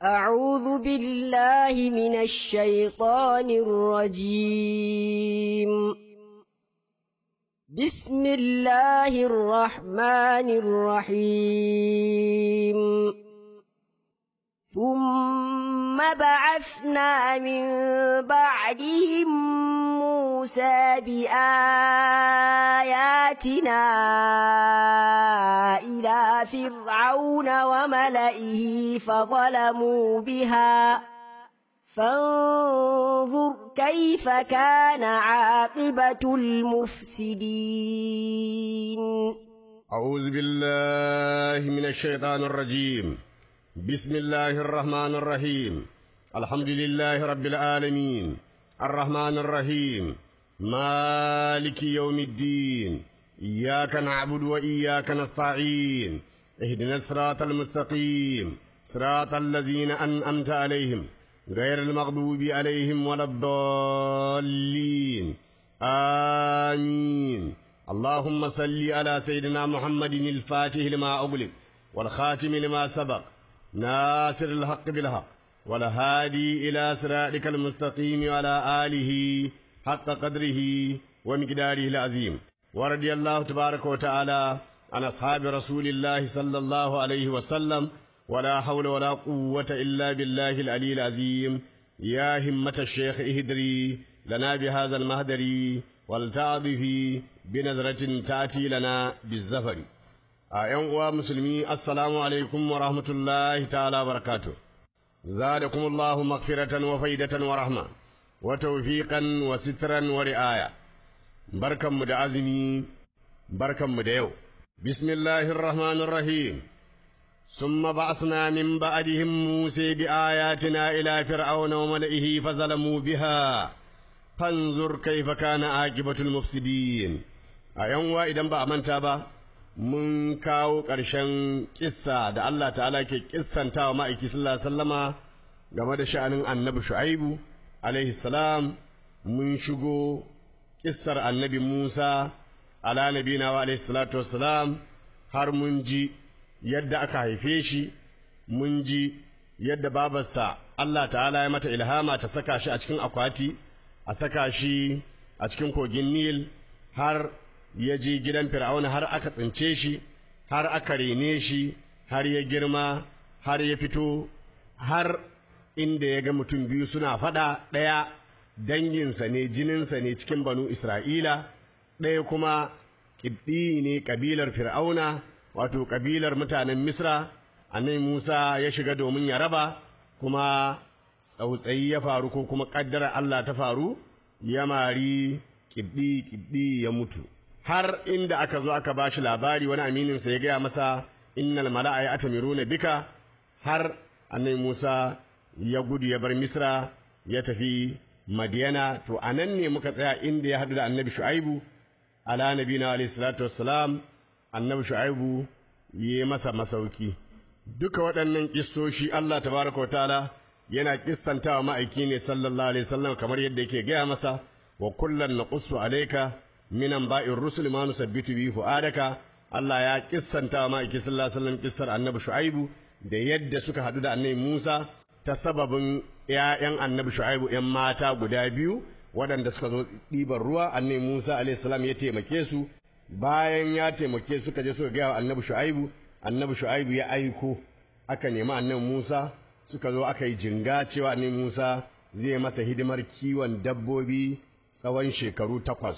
أعوذ بالله من الشيطان الرجيم بسم الله الرحمن الرحيم ثم بعثنا من بعدهم موسى بآياتنا إلى فرعون وملئه فظلموا بها فانظر كيف كان عاقبة المفسدين أعوذ بالله من الشيطان الرجيم بسم الله الرحمن الرحيم الحمد لله رب العالمين الرحمن الرحيم مالك يوم الدين إياك نعبد وإياك نستعين اهدنا الصراط المستقيم صراط الذين أنأمت عليهم غير المغضوب عليهم ولا الضالين آمين اللهم صل على سيدنا محمد الفاتح لما أغلق والخاتم لما سبق ناصر الحق بالحق والهادي إلى صراطك المستقيم وعلى آله حق قدره ومقداره العظيم ورضي الله تبارك وتعالى عن أصحاب رسول الله صلى الله عليه وسلم ولا حول ولا قوة إلا بالله العلي العظيم يا همة الشيخ اهدري لنا بهذا المهدر والتعظفي بنظرة تأتي لنا بالزفر أيها ومسلمي السلام عليكم ورحمة الله تعالى وبركاته زادكم الله مغفرة وفيدة ورحمة وتوفيقا وسترا ورعاية بركة مدعزمي بركة مدعو بسم الله الرحمن الرحيم ثم بعثنا من بعدهم موسى بآياتنا إلى فرعون وملئه فظلموا بها فانظر كيف كان عاقبة المفسدين أيوة إذا ba a manta ba mun kawo ƙarshen kissa da Allah ta'ala ke kissanta wa ma'aiki sallallahu alaihi wasallama game da sha'anin annabi shu'aibu alaihi salam mun shigo kissar annabi Musa ala nabina wa alaihi salatu wassalam har mun ji yadda aka haife shi mun ji yadda babarsa Allah ta'ala ya mata ilhama ta saka shi a cikin akwati a saka shi a cikin kogin Nil har ya je gidan Fir'auna har aka tsince shi har aka rene shi har ya girma har ya fito har inda ya ga mutum biyu suna faɗa ɗaya danginsa ne jininsa ne cikin banu Isra'ila ɗaya kuma ƙibɗi ne ƙabilar Fir'auna wato ƙabilar mutanen Misra annabi Musa ya shiga domin ya raba kuma tsautsayi ya faru ko kuma ƙaddara Allah ta faru ya mari ƙibɗi ƙibɗi ya mutu har inda aka zo aka bashi labari wani amininsa ya gaya masa innal mala'a ya atamiruna bika har annabi Musa ya gudu ya bar Misra ya tafi Madiyana to anan ne muka tsaya inda ya haɗu da annabi Shu'aibu ala nabina alayhi salatu wassalam annabi Shu'aibu yi masa masauki duka waɗannan kissoshi Allah tabaraka wa ta'ala yana kissantawa ma'aiki ne sallallahu alaihi wasallam kamar yadda yake gaya masa wa kullan naqussu alayka minan ba'ir rusul ma nusabbitu bi fu'adaka Allah ya kissanta ma iki sallallahu alaihi wasallam kissar annabi Shu'aibu da yadda suka hadu da annabi Musa ta sababin ƴaƴan annabi Shu'aibu ƴan mata guda biyu waɗanda suka zo ɗiban ruwa annabi Musa alaihi salam ya taimake su bayan ya taimake suka je suka ga wa annabi Shu'aibu annabi Shu'aibu ya aiko aka nemi annabi Musa suka zo aka yi jinga cewa annabi Musa zai masa hidimar kiwon dabbobi tsawon shekaru takwas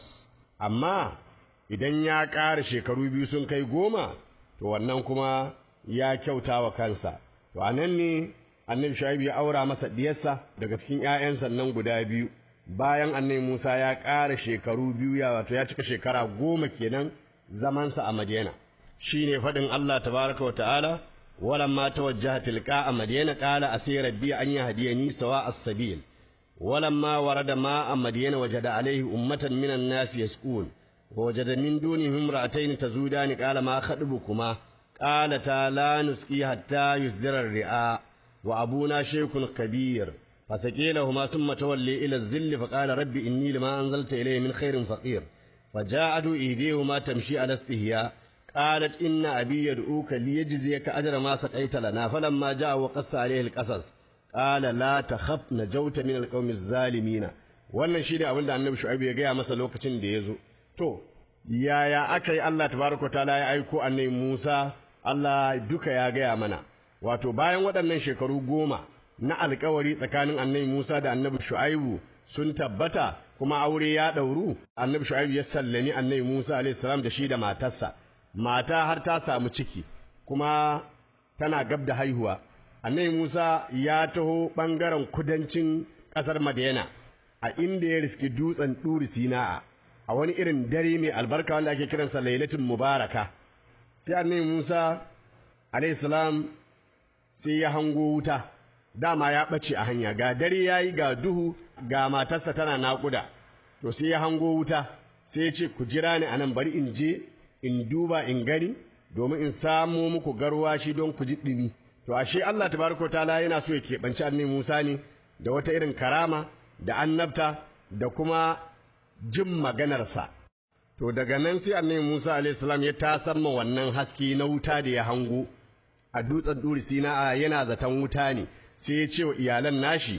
amma idan ya ƙara shekaru biyu sun kai goma to wannan kuma ya kyauta wa kansa to a nan ne annabi shu'aibu ya aura masa diyarsa daga cikin ƴaƴansa nan guda biyu bayan annabi Musa ya ƙara shekaru biyu ya wato ya cika shekara goma kenan zamansa a Madina shine faɗin Allah tabaraka wa ta'ala walamma tawajjaha tilqa a Madina qala asay rabbi an yahdiyani sawa as-sabil ولما ورد ماء مدين وجد عليه أمة من الناس يسكون ووجد من دونهم امرأتين تزودان قال ما خطبكما قالتا لا نسقي حتى يصدر الرعاء وأبونا شيخ كبير فسقي لهما ثم تولي إلى الذل فقال رب إني لما أنزلت إليه من خير فقير فجاءت إيديهما تمشي على استهياء qalat inna abi yad'uka liyajziyaka ajra ma saqaita lana falamma ja'a wa qassa alayhi alqasas qala la takhaf najawta min alqawmi adh-dhalimin wannan shine abin da annabi shu'aib ya gaya masa lokacin da ya zo to yaya aka yi Allah tabaraka taala ya aiko annabi Musa Allah duka ya gaya mana wato bayan waɗannan shekaru goma na alkawari tsakanin annabi Musa da annabi Shu'aibu sun tabbata kuma aure ya ɗauru annabi Shu'aibu ya sallami annabi Musa alaihi salam da shi da matarsa mata har ta samu ciki kuma tana gab da haihuwa annabi Musa ya taho ɓangaren kudancin ƙasar Madina a inda ya riski dutsen Duri Sina'a a wani irin dare mai albarka wanda ake kiransa Lailatul Mubaraka sai annabi Musa alayhi salam sai ya hango wuta dama ya ɓace a hanya ga dare yayi ga duhu ga matarsa tana naƙuda to sai ya hango wuta sai ya ce ku jira ni anan bari in je in duba in gani domin in samo muku garwashi don ku ji ɗumi to ashe Allah tabaraka taala yana so ya keɓanci annabi Musa ne da wata irin karama da annabta da kuma jin maganarsa to daga nan sai annabi Musa alaihi salam ya tasamma wannan haske na wuta da ya hango a dutsen duri sina'a yana zaton wuta ne sai ya ce wa iyalan nashi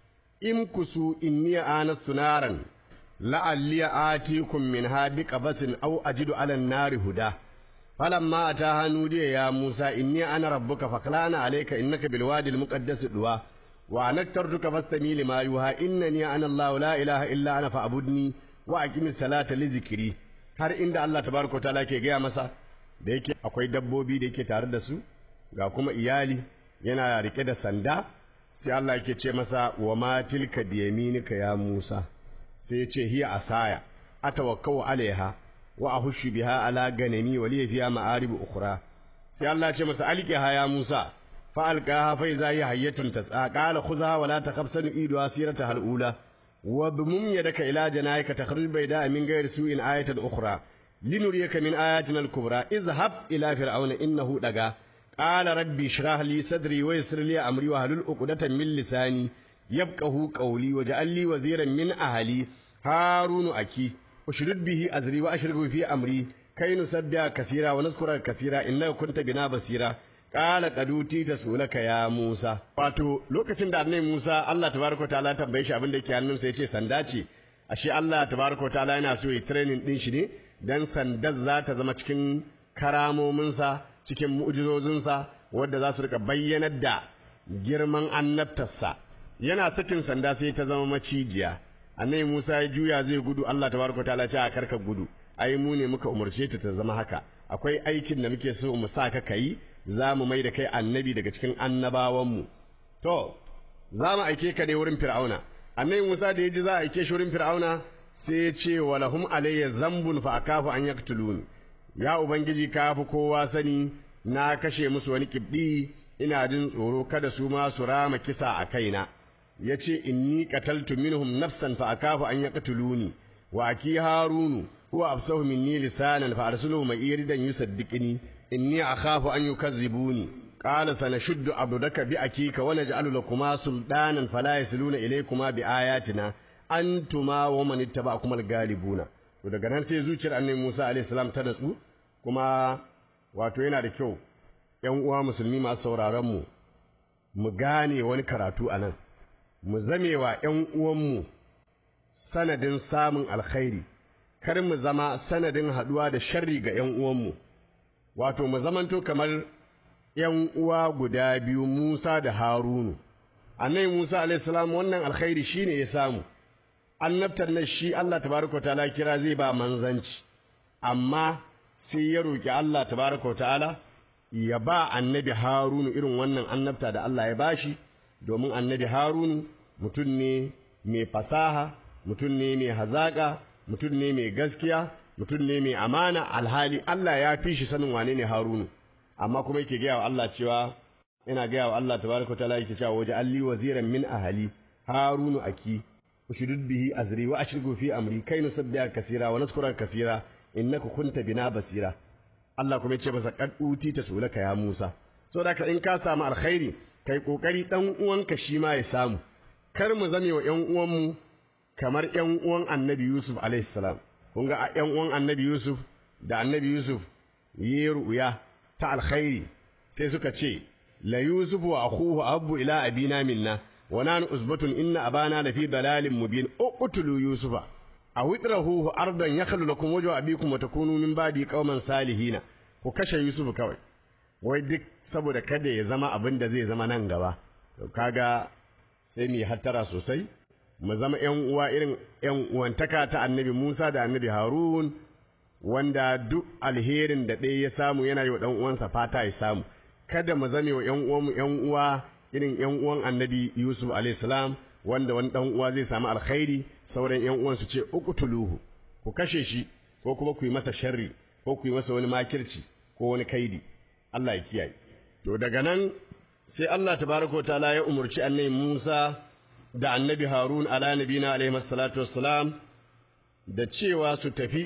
in kusu inni anastu naran la'alli atikum minha biqabatin aw ajidu 'ala an-nari huda falamma ataha nudiya ya Musa inni ana rabbuka faklana alayka innaka bil wadi al-muqaddas duwa wa anaktartuka fastami lima yuha innani ana Allah la ilaha illa ana fa'budni wa aqimis salata li zikri har inda Allah tabaraka ta'ala ke gaya masa da yake akwai dabbobi da yake tare da su ga kuma iyali yana rike da sanda sai Allah yake ce masa wa ma tilka biyaminika ya Musa sai ya ce hiya asaya atawakkau alaiha wa ahushu biha ala ganami wa li fiha ma'arib ukhra sai Allah ya ce masa alqiha ya Musa fa alqaha fa idha hiya hayyatun tas'a qala khudha wa la takhaf sanu'idu asirata hal ula wa bimum yadaka ila janayka takhruj bayda min ghayri su'in ayatan ukhra linuriyaka min ayatina al-kubra izhab ila fir'auna innahu daga قال ربي اشرح لي صدري ويسر لي امري واحلل عقدة من لساني يفقهوا قولي واجعل لي وزيرا من اهلي هارون اكي اشرد به ازري واشركه في امري كي نسبح كثيرا ونذكرك كثيرا انك كنت بنا بصيرا قال قد اوتيت سؤلك يا موسى wato lokacin da annabi Musa Allah tabaraka taala tambaye shi abin da yake hannunsa yace sanda ce ashe Allah tabaraka taala yana so ya training din shi ne dan sandar za ta zama cikin karamominsa cikin mu'jizozinsa wadda za su rika bayyanar da girman annabtarsa yana sakin sanda sai ta zama macijiya annabi Musa ya juya zai gudu Allah tabaraka taala ce a karka gudu ai mu ne muka umarce ta ta zama haka akwai aikin da muke so mu sa ka kai za mu mai da kai annabi daga cikin annabawanmu to za mu aike ka ne wurin fir'auna annabi Musa da ya ji za a aike shi wurin fir'auna sai ya ce walahum alayya zambun fa akafu an yaktuluni ya ubangiji ka fi kowa sani na kashe musu wani kibdi ina jin tsoro kada su ma su rama kisa a kaina yace inni qataltu minhum nafsan fa akafu an yaqtuluni wa aki harunu huwa afsahu minni lisanan fa arsiluhu ma iridan yusaddiqni inni akhafu an yukazzibuni qala sanashuddu abdaka bi akika wa naj'alu lakuma sultanan fala yasluna ilaykuma bi ayatina antuma wa man ittaba'akum al-galibuna to daga nan sai zuciyar annabi Musa alaihi salam ta natsu kuma wato yana da kyau ƴan uwa musulmi masu sauraron mu mu gane wani karatu anan mu zamewa ƴan uwanmu sanadin samun alkhairi kar mu zama sanadin haduwa da sharri ga ƴan uwanmu wato mu zamanto kamar ƴan uwa guda biyu Musa da Harunu annabi Musa alaihi salam wannan alkhairi shine ya samu annabtar nan shi Allah tabaraka ta'ala kira zai ba manzanci amma sai ya roki Allah tabaraka ta'ala ya ba annabi Harunu irin wannan annabta da Allah ya bashi domin annabi Harunu mutum ne mai fasaha mutum ne mai hazaka mutum ne mai gaskiya mutum ne mai amana alhali Allah ya fi shi sanin wane ne Harunu amma kuma yake gaya wa Allah cewa ina gaya wa Allah tabaraka ta'ala yake cewa waje alli waziran min ahali Harunu aki ushdud bihi azri wa ashriku fi amri kai nusabbiha kaseera wa nazkura kaseera innaka kunta bina basira Allah kuma yace masa qad uti tasulaka ya Musa saboda ka in ka samu alkhairi kai kokari dan uwanka shi ma ya samu kar mu zame wa ƴan uwanmu kamar ƴan uwan Annabi Yusuf alaihi salam kun ga ƴan uwan Annabi Yusuf da Annabi Yusuf yi ru'ya ta alkhairi sai suka ce la yusufu wa akhuhu abbu ila abina minna wa nanu usbatun inna abana lafi dalalin mubin uqtulu yusufa aw itrahuhu ardan yakhlu lakum wajhu abikum wa takunu min ba'di qauman salihina ku kashe yusuf kawai wai duk saboda kada ya zama abin da zai zama nan gaba to kaga sai mu hattara sosai mu zama ƴan uwa irin ƴan uwantaka ta annabi Musa da annabi Harun wanda duk alherin da ɗaya ya samu yana yi wa ɗan uwansa fata ya samu kada mu zame wa ƴan uwanmu ƴan uwa irin ƴan uwan annabi Yusuf alayhi salam wanda wani ɗan uwa zai samu alkhairi sauran ƴan uwan su ce uqtuluhu ku kashe shi ko kuma ku yi masa sharri ko ku yi masa wani makirci ko wani kaidi Allah ya kiyaye to daga nan sai Allah tabaraka wa ta'ala ya umurci annabi Musa da annabi Harun ala nabina alaihi salatu wassalam da cewa su tafi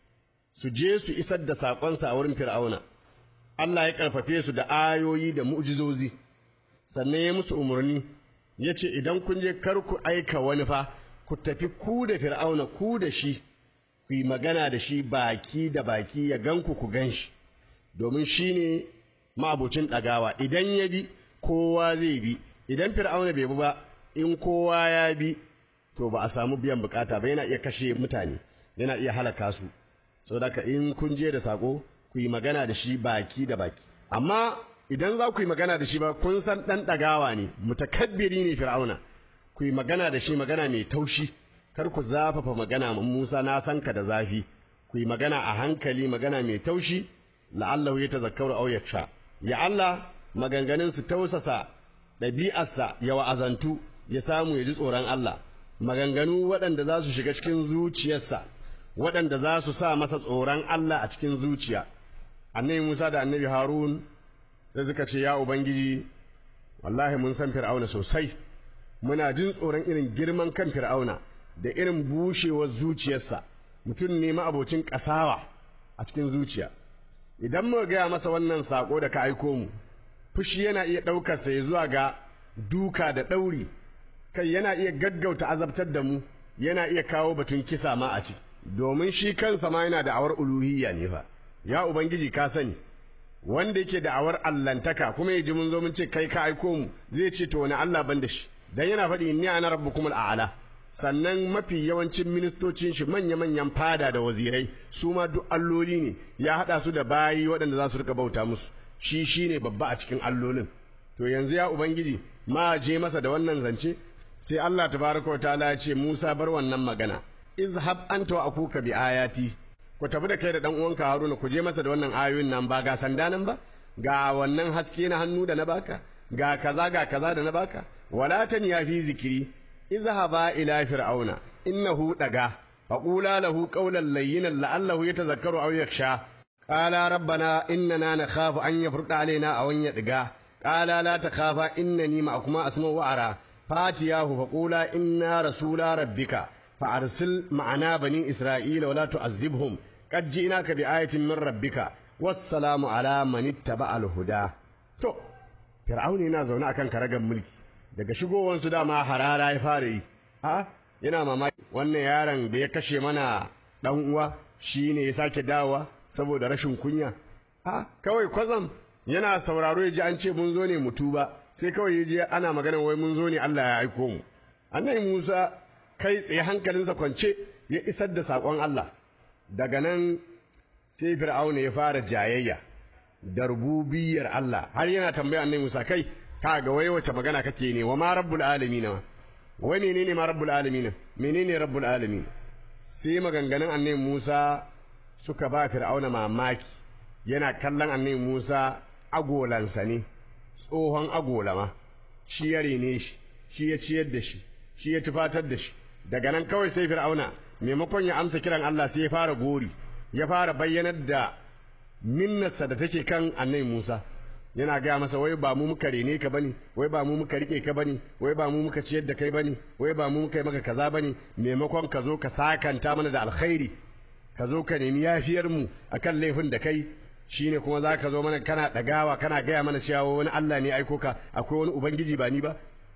su je su isar da saƙonsa a wurin Fir'auna Allah ya karfafe su da ayoyi da mu'jizozi sannan ya musu umarni ya ce idan kun je kar ku aika wani fa ku tafi ku da Fir'auna ku da shi ku yi magana da shi baki da baki ya ganku ku gan shi domin shi ne ma'abucin ɗagawa idan ya bi kowa zai bi idan Fir'auna bai bi ba in kowa ya bi to ba a samu biyan bukata ba yana iya kashe mutane yana iya halaka su saboda in kun je da sako ku yi magana da shi baki da baki amma idan za ku yi magana da shi ba kun san dan dagawa ne mutakabbiri ne fir'auna ku yi magana da shi magana mai taushi kar ku zafafa magana Musa na san ka da zafi ku yi magana a hankali magana mai taushi la'allahu yatazakkaru aw yaksha ya Allah maganganun su tausasa ɗabi'arsa ya wa'azantu ya samu ya ji tsoron Allah maganganu waɗanda za su shiga cikin zuciyarsa waɗanda za su sa masa tsoron Allah a cikin zuciya annabi Musa da annabi Harun sai suka ce ya ubangiji wallahi mun san fir'auna sosai muna jin tsoron irin girman kan fir'auna da irin bushewar zuciyarsa mutum ne ma'abocin ƙasawa a cikin zuciya idan muka gaya masa wannan sako da ka aiko mu fushi yana iya ɗaukar sa zuwa ga duka da ɗauri kai yana iya gaggauta azabtar da mu yana iya kawo batun kisa ma a ciki domin shi kansa ma yana da awar uluhiyya ne fa ya ubangiji ka sani wanda yake da awar allantaka kuma ya ji mun zo mun ce kai ka aiko mu zai ce to wani Allah ban da shi dan yana faɗi inni ana rabbukumul a'la sannan mafi yawancin ministocin shi manya-manyan fada da wazirai su ma duk alloli ne ya haɗa su da bayi waɗanda za su rika bauta musu shi shine babba a cikin allolin to yanzu ya ubangiji ma je masa da wannan zance sai Allah tabaraka wa ta'ala ya ce Musa bar wannan magana izhab anta wa akuka bi ayati ku tafi da kai da dan uwanka Haruna ku je masa da wannan ayoyin nan ba ga sanda nan ba ga wannan haske na hannu da na baka ga kaza ga kaza da na baka wala tanya fi zikiri izhaba ila fir'auna innahu daga faqula lahu qawlan layyinan la'allahu yatazakkaru aw yakhsha qala rabbana innana nakhafu an yafruta alaina aw an yadga qala la takhafa innani ma'akuma asma'u wa ara fatiyahu faqula inna rasula rabbika فأرسل معنا بني إسرائيل ولا تعذبهم قد جئناك بآية من ربك والسلام على من اتبع الهدى to fir'auni yana zaune akan karagan mulki daga shigowansu dama harara ya fara yi a yana mamaki wannan yaron da ya kashe mana dan uwa shine ya sake dawowa saboda rashin kunya a kawai kwazam yana sauraro ya ji an ce mun zo ne mu tuba sai kawai ya je ana magana wai mun zo ne Allah ya aiko mu annabi Musa kai tsaye hankalinsa kwance ya isar da saƙon Allah daga nan sai fir'auna ya fara jayayya da rububiyar Allah har yana tambaya annabi Musa kai ka ga wai wace magana kake ne wa ma rabbul alamin wai menene ma rabbul alamin menene rabbul alamin sai maganganun annabi Musa suka ba fir'auna mamaki yana kallon annabi Musa agolansa ne tsohon agolama shi ya rene shi shi ya ciyar da shi shi ya tufatar da shi daga nan kawai sai fir'auna maimakon ya amsa kiran Allah sai ya fara gori ya fara bayyanar da minnarsa da take kan annabi Musa yana gaya masa wai ba mu muka rene ka bane wai ba mu muka rike ka bane wai ba mu muka ciyar da kai bane wai ba mu muka yi maka kaza bane maimakon ka zo ka sakanta mana da alkhairi ka zo ka nemi yafiyar mu akan laifin da kai shine kuma za ka zo mana kana dagawa kana gaya mana cewa wani Allah ne aiko ka akwai wani ubangiji ba ni ba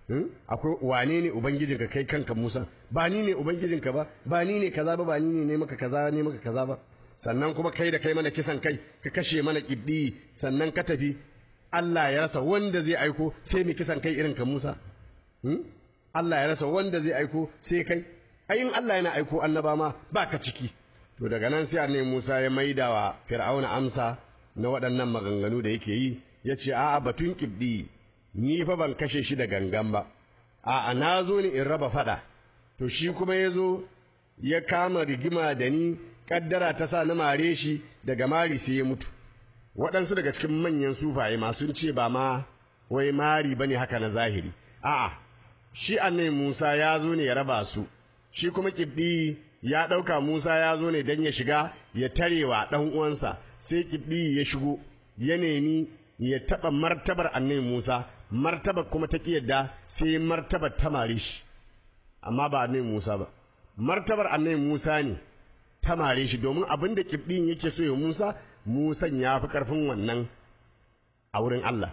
akwai wane ne ubangijinka kai kanka Musa ba ni ne ubangijinka ba ba ni ne kaza ba ba ni ne ne maka kaza ne maka kaza ba sannan kuma kai da kai mana kisan kai ka kashe mana kibdi sannan ka tafi Allah ya rasa wanda zai aiko sai mai kisan kai irin ka Musa Allah ya rasa wanda zai aiko sai kai ayin Allah yana aiko annaba ma baka ciki to daga nan sai annabi Musa ya maida wa Fir'auna amsa na waɗannan maganganu da yake yi ya ce a'a batun kibdi ni fa ban kashe shi da gangan ba a'a na zo ne in raba fada to shi kuma ya zo ya kama rigima da ni kaddara ta sa na mare shi daga mari sai ya mutu waɗansu daga cikin manyan sufaye masu ce ba ma wai mari bane haka na zahiri a'a shi annabi Musa ya zo ne ya raba su shi kuma kibdi ya ɗauka Musa ya zo ne don ya shiga ya tarewa ɗan uwansa sai kibdi ya shigo ya nemi ya taɓa martabar annabi Musa martabar kuma ta yadda sai martabar ta mare shi amma ba annabi Musa ba martabar annabi Musa ne ta mare shi domin abin da kibdin yake so ya Musa Musan ya fi ƙarfin wannan a wurin Allah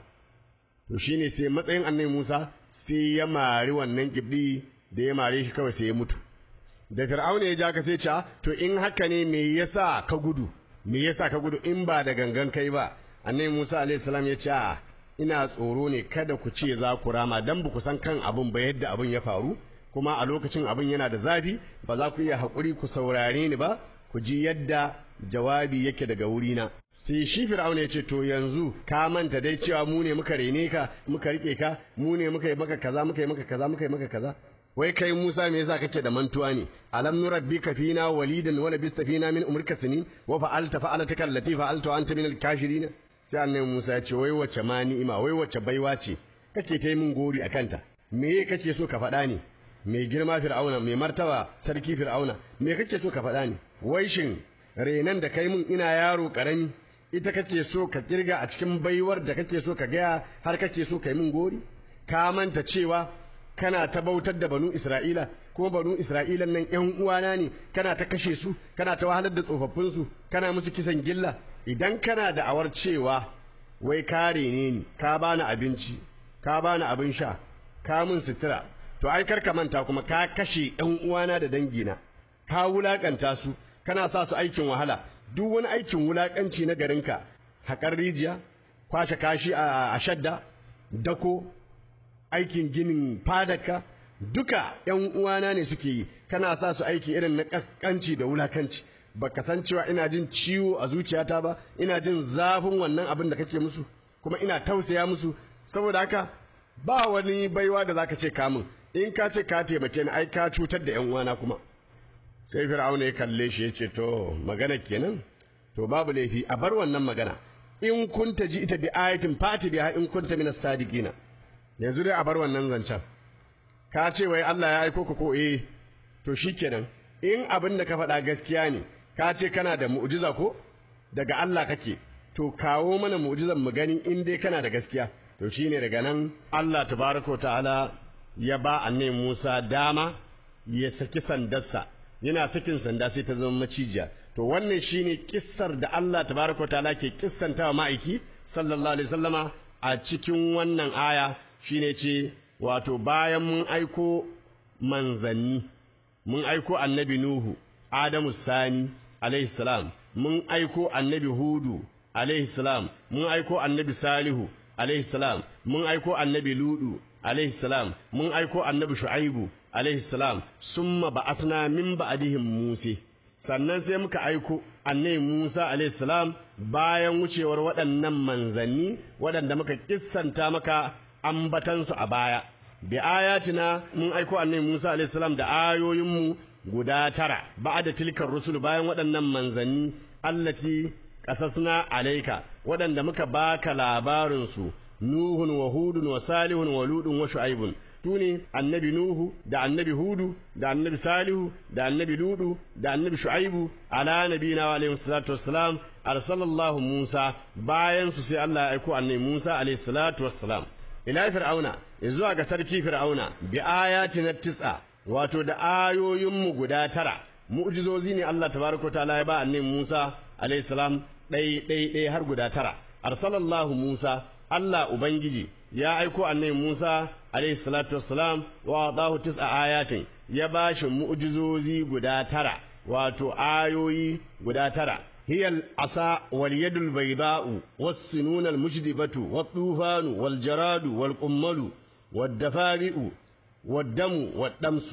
to shine sai matsayin annabi Musa sai ya mari wannan kibdi da ya mare shi kawai sai ya mutu da Fir'auna ya ja ka sai ce to in haka ne me yasa ka gudu me yasa ka gudu in ba da gangan kai ba annabi Musa alaihi salam ya ce ina tsoro ne kada ku ce za ku rama dan ba ku san kan abun ba yadda abun ya faru kuma a lokacin abun yana da zafi ba za ku iya haƙuri ku saurare ni ba ku ji yadda jawabi yake daga wurina sai shi fir'auna ya ce to yanzu ka manta dai cewa mu ne muka rene ka muka rike ka mu ne muka yi maka kaza muka yi maka kaza muka yi maka kaza wai kai Musa me yasa kake da mantuwa ne alam nurabbika fina walidan wa labista fina min umrika sinin wa fa'alta fa'alataka allati fa'alta anta min al-kafirin sai annabi Musa ya ce wai wace ma ni'ima wai wace baiwa ce kake ta min gori akanta me kake so ka faɗa ne mai girma fir'auna mai martaba sarki fir'auna me kake so ka faɗa ne wai shin renan da kai mun ina yaro karami ita kake so ka kirga a cikin baiwar da kake so ka gaya har kake so kai mun gori ka manta cewa kana ta bautar da banu Isra'ila kuma banu Isra'ilan nan ƴan uwana ne kana ta kashe su kana ta wahalar da tsofaffin su kana musu kisan gilla idan kana da awar cewa wai ka rene ni ka bani abinci ka bani abin sha ka mun sutura to ai kar ka manta kuma ka kashe ƴan uwana da dangina ka wulakanta su kana sa su aikin wahala duk wani aikin wulakanci na garinka haƙar rijiya kwashe kashi a shadda dako aikin ginin fadaka duka ƴan uwana ne suke yi kana sa su aiki irin na kaskanci da wulakanci baka san cewa ina jin ciwo a zuciyata ba ina jin zafin wannan abin da kake musu kuma ina tausaya musu saboda haka ba wani baiwa da zaka ce kamun in ka ce ka taimake ni ai ka cutar da ƴan uwana kuma sai fir'auna ya kalle shi ya ce to magana kenan to babu laifi a bar wannan magana in kunta ji ita bi ayatin fati biha in kunta minas sadiqina yanzu dai a bar wannan zancen ka ce wai Allah ya aiko ka ko eh to shikenan in abin da ka faɗa gaskiya ne ka ce kana da mu'jiza ko daga Allah kake to kawo mana mu'jizan mu gani in dai kana da gaskiya to shine daga nan Allah tabaraka ta'ala ya ba annabi Musa dama ya saki sandarsa yana sakin sanda sai ta zama macijiya to wannan shine kissar da Allah tabaraka ta'ala ke kissantawa ma'aiki sallallahu alaihi wasallama a cikin wannan aya shine ce wato bayan mun aiko manzanni mun aiko annabi Nuhu Adamu Sani alaihi salam mun aiko annabi Hudu alaihi salam mun aiko annabi Salihu alaihi salam mun aiko annabi Ludu alaihi salam mun aiko annabi Shu'aibu alaihi salam summa ba'athna min ba'dihim Musa sannan sai muka aiko annabi Musa alaihi salam bayan wucewar waɗannan manzanni waɗanda muka kissanta maka ambatansu a baya bi ayatina mun aiko annabi Musa alaihi salam da ayoyinmu guda tara ba'da tilkar rusul bayan waɗannan manzanni allati qasasna alayka waɗanda muka baka labarin su nuhun wa hudun wa salihun wa ludun wa shu'aibun tune annabi nuhu da annabi hudu da annabi salihu da annabi ludu da annabi shu'aibu ala nabina wa alaihi salatu wassalam arsalallahu musa bayan su sai Allah ya aiko annabi musa alaihi salatu wassalam ila fir'auna zuwa ga sarki fir'auna bi ayatin tis'a wato da ayoyin mu guda tara mu'jizozi ne Allah tabaraka ta'ala ya ba annabi Musa alayhi salam dai dai dai har guda tara arsalallahu Musa Allah ubangiji ya aiko annabi Musa alayhi salatu wassalam wa adahu tis'a ayatin ya bashi mu'jizozi guda tara wato ayoyi guda tara هي العصا واليد البيضاء والسنون المجدبة والطوفان والجراد والقمل والدفارئ والدم والدمس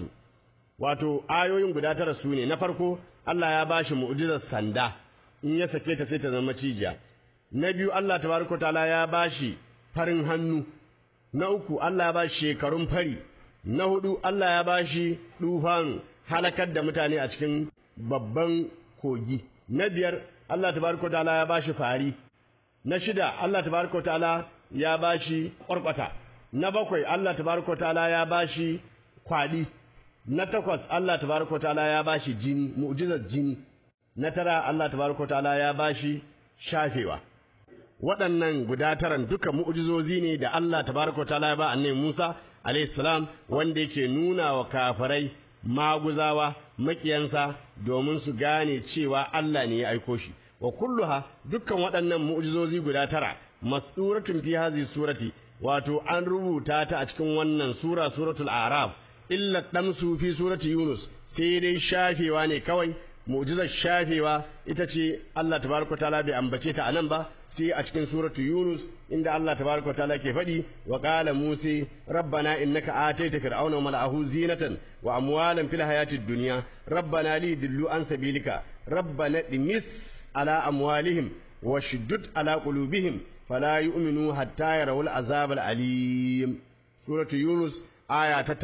wato ayoyin guda tara su ne na farko Allah ya bashi mu'jizar sanda in ya sake ta sai ta zama cijiya na biyu Allah tabaraka taala ya bashi farin hannu na uku Allah ya bashi shekarun fari na hudu Allah ya bashi dufanu halakar da mutane a cikin babban kogi na biyar Allah tabaraka ta'ala ya bashi fari na shida Allah tabaraka ta'ala ya bashi ƙwarƙwata na bakwai Allah tabaraka ta'ala ya bashi kwadi na takwas Allah tabaraka ta'ala ya bashi jini mu'jizar jini na tara Allah tabaraka ta'ala ya bashi shafewa waɗannan guda taran duka mu'jizozi ne da Allah tabaraka ta'ala ya ba annabi Musa alayhi salam wanda yake nuna wa kafirai maguzawa makiyansa domin su gane cewa Allah ne ya aiko shi wa kulluha dukkan waɗannan mu'jizozi guda tara masduratun fi hadhihi surati wato an rubuta ta a cikin wannan sura suratul a'raf illa damsu fi surati yunus sai dai shafewa ne kawai mu'jizar shafewa ita ce Allah tabaraka taala bai ambace ta anan ba sai a cikin suratu Yunus inda Allah tabaraka taala ke faɗi wa qala Musa rabbana innaka ataita fir'auna wa mala'ahu zinatan wa amwalan fil hayatid dunya rabbana li dillu an sabilika rabbana dimis ala amwalihim washdud ala qulubihim fala yu'minu hatta yarawul azab al alim suratu Yunus aya ta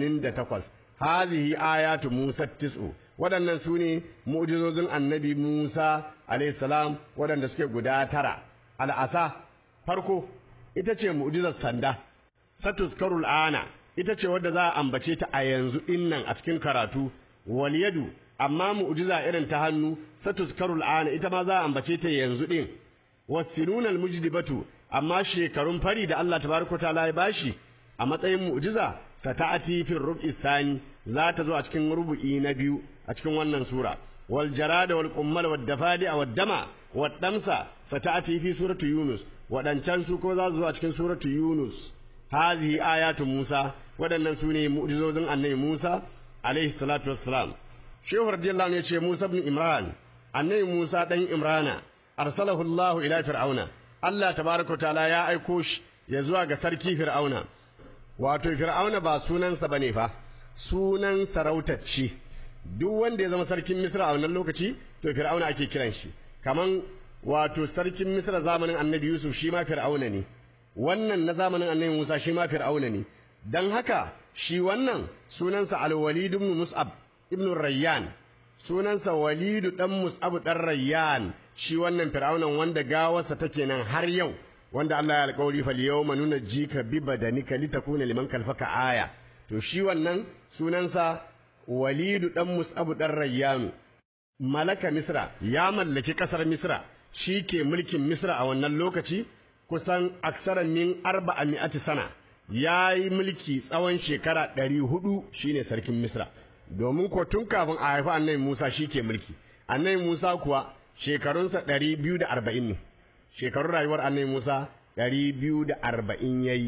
88 hadhihi ayatu Musa tis'u waɗannan su ne mu'jizozin annabi Musa salam waɗanda suke guda tara al'asa farko ita ce mu'jizar sanda satuskarul ana ita ce wadda za a ambace ta a yanzu innan a cikin karatu wal yadu amma mu'jiza irin ta hannu satuskarul ana ita ma za a ambace ta yanzu din wasinunal mujdibatu amma shekarun fari da Allah tabaraka ta'ala ya bashi a matsayin mu'jiza sata'ati fil rub'i sani za ta zo a cikin rubu'i na biyu a cikin wannan sura wal jarada wal qummal wad dafadi wad dama wad damsa sata'ati fi surati yunus wadancan su ko za su zo a cikin surati yunus hadhihi ayatu musa wadannan su ne mu'jizozin annabi musa alaihi salatu wassalam shehu radiyallahu anhu ya ce musa ibn imran annabi musa dan imrana arsalahu allah ila fir'auna allah tabaraka ta'ala ya aiko shi ya zuwa ga sarki fir'auna wato fir'auna ba sunansa bane fa sunan sarautacce duk wanda ya zama sarkin misra a wannan lokaci to fir'auna ake kiran shi kaman wato sarkin misra zamanin annabi yusuf shi ma fir'auna ne wannan na zamanin annabi musa shi ma fir'auna ne dan haka shi wannan sunansa al-walid ibn mus'ab ibn rayyan sunansa walidu dan mus'ab dan rayyan shi wannan fir'aunan wanda gawarsa take nan har yau wanda Allah ya alƙawari fal yawma nunajjika bi badanika litakuna liman kalfaka aya to shi wannan sunansa walidu dan mus'ab dan rayyanu malaka misra ya mallaki kasar misra shi ke mulkin misra a wannan lokaci kusan aksaran min arba'a mi'ati sana ya yi mulki tsawon shekara ɗari hudu shine sarkin misra domin ko tun kafin a haifi annabi musa shi ke mulki annabi musa kuwa shekarunsa ɗari biyu da arba'in ne shekarun rayuwar annabi musa ɗari biyu da arba'in ya yi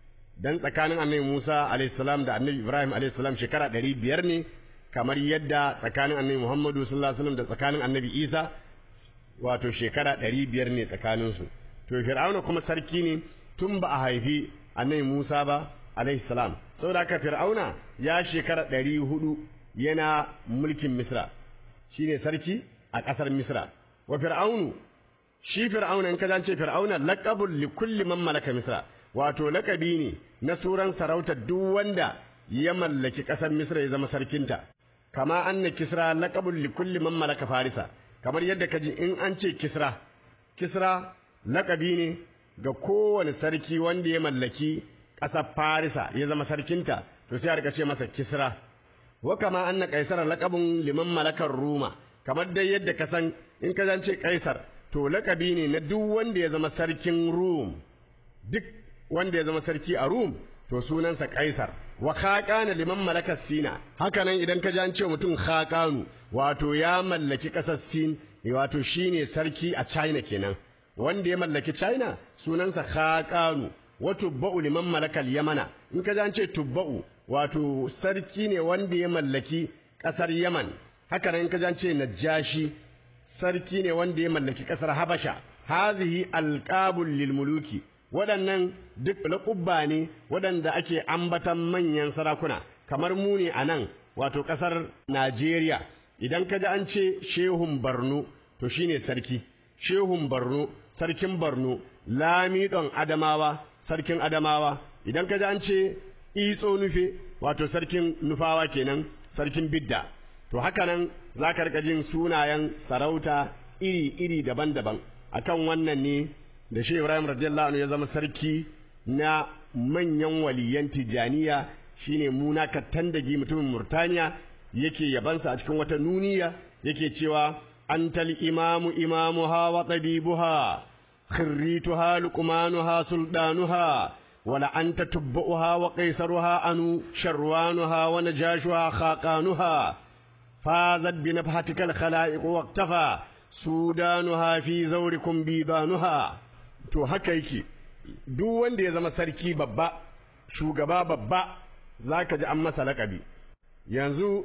dan tsakanin annabi Musa alaihissalam da annabi Ibrahim alaihissalam shekara ɗari biyar ne kamar yadda tsakanin annabi Muhammadu sallallahu alaihi wasallam da tsakanin annabi Isa wato shekara ɗari biyar ne tsakaninsu to Fir'auna kuma sarki ne tun ba a haifi annabi Musa ba alaihissalam saboda haka Fir'auna ya shekara ɗari hudu yana mulkin Misra shine sarki a ƙasar Misra wa Fir'aunu shi Fir'auna in ka ce Fir'auna laqabul li kulli man malaka Misra wato lakabi ne na suran sarautar duk wanda ya mallaki ƙasar Misra ya zama sarkinta kama anna kisra laqabul li kulli man malaka farisa kamar yadda kaji in an ce kisra kisra lakabi ne ga kowane sarki wanda ya mallaki ƙasar farisa ya zama sarkinta to sai a rika ce masa kisra wa kama anna kaisara laqabun liman malakar ruma kamar dai yadda ka san in ka zance kaisar to lakabi ne na duk wanda ya zama sarkin rum duk wanda ya zama sarki a Rum to sunansa Kaisar wa khaqana liman malaka Sina haka nan idan ka ji an ce mutum khaqanu wato ya mallaki kasar Sin wato shine sarki a China kenan wanda ya mallaki China sunansa khaqanu wa tubba'u liman malaka Yamana in ka ji an ce tubba'u wato sarki ne wanda ya mallaki kasar Yaman haka nan in ka ji an ce Najashi sarki ne wanda ya mallaki ƙasar Habasha hazihi alqabul lil muluki waɗannan duk laƙubba ne waɗanda ake ambatan manyan sarakuna kamar mu ne a nan wato ƙasar Najeriya idan ka ji an ce shehun Borno to shine sarki shehun Borno sarkin Borno Lamidon Adamawa sarkin Adamawa idan ka ji an ce Itso Nufe wato sarkin Nufawa kenan sarkin Bidda to haka nan za ka rika jin sunayen sarauta iri-iri daban-daban akan wannan ne da Shehu Ibrahim radiyallahu anhu ya zama sarki na manyan waliyan Tijaniya shine Muna Kattandagi mutumin Murtaniya yake yabansa a cikin wata nuniya yake cewa antal imamu imamuha wa tabibuha khirrituha luqmanuha suldanuha wala anta tubbuha wa qaisaruha anu sharwanuha wa najashuha khaqanuha fazat bi nafhatika al khalaiq waqtafa sudanuha fi zawrikum bidanuha to haka yake duk wanda ya zama sarki babba shugaba babba zaka ji an masa laƙabi yanzu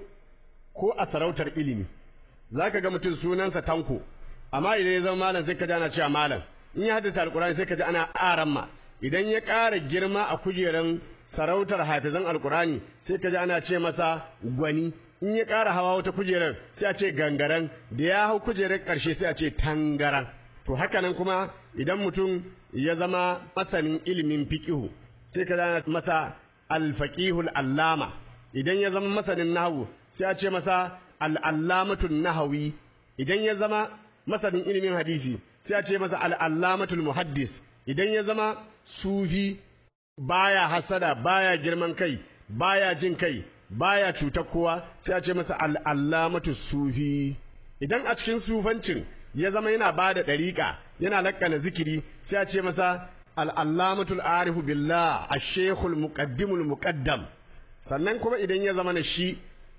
ko a sarautar ilimi zaka ga mutum sunansa tanko amma idan ya zama malam sai ka ji ana cewa malam in ya haddace alkurani sai ka ji ana aramma idan ya ƙara girma a kujeran sarautar hafizan alkurani sai ka ji ana ce masa gwani in ya ƙara hawa wata kujerar sai a ce gangaren da ya hau kujerar ƙarshe sai a ce tangaran to haka nan kuma idan mutum ya zama masanin ilimin fiqihu sai ka zana masa alfaqihul allama idan ya zama masanin nahwu sai a ce masa al'allamatul nahawi idan ya zama masanin ilimin hadisi sai a ce masa al'allamatul muhaddis idan ya zama sufi baya hasada baya girman kai baya jin kai baya cutar kowa sai a ce masa al'allamatul sufi idan a cikin sufancin ya zama yana ba da ɗariƙa yana lakkana zikiri sai a ce masa al'allamatul arifu billah a shekul muƙaddimul muƙaddam sannan kuma idan ya zama na shi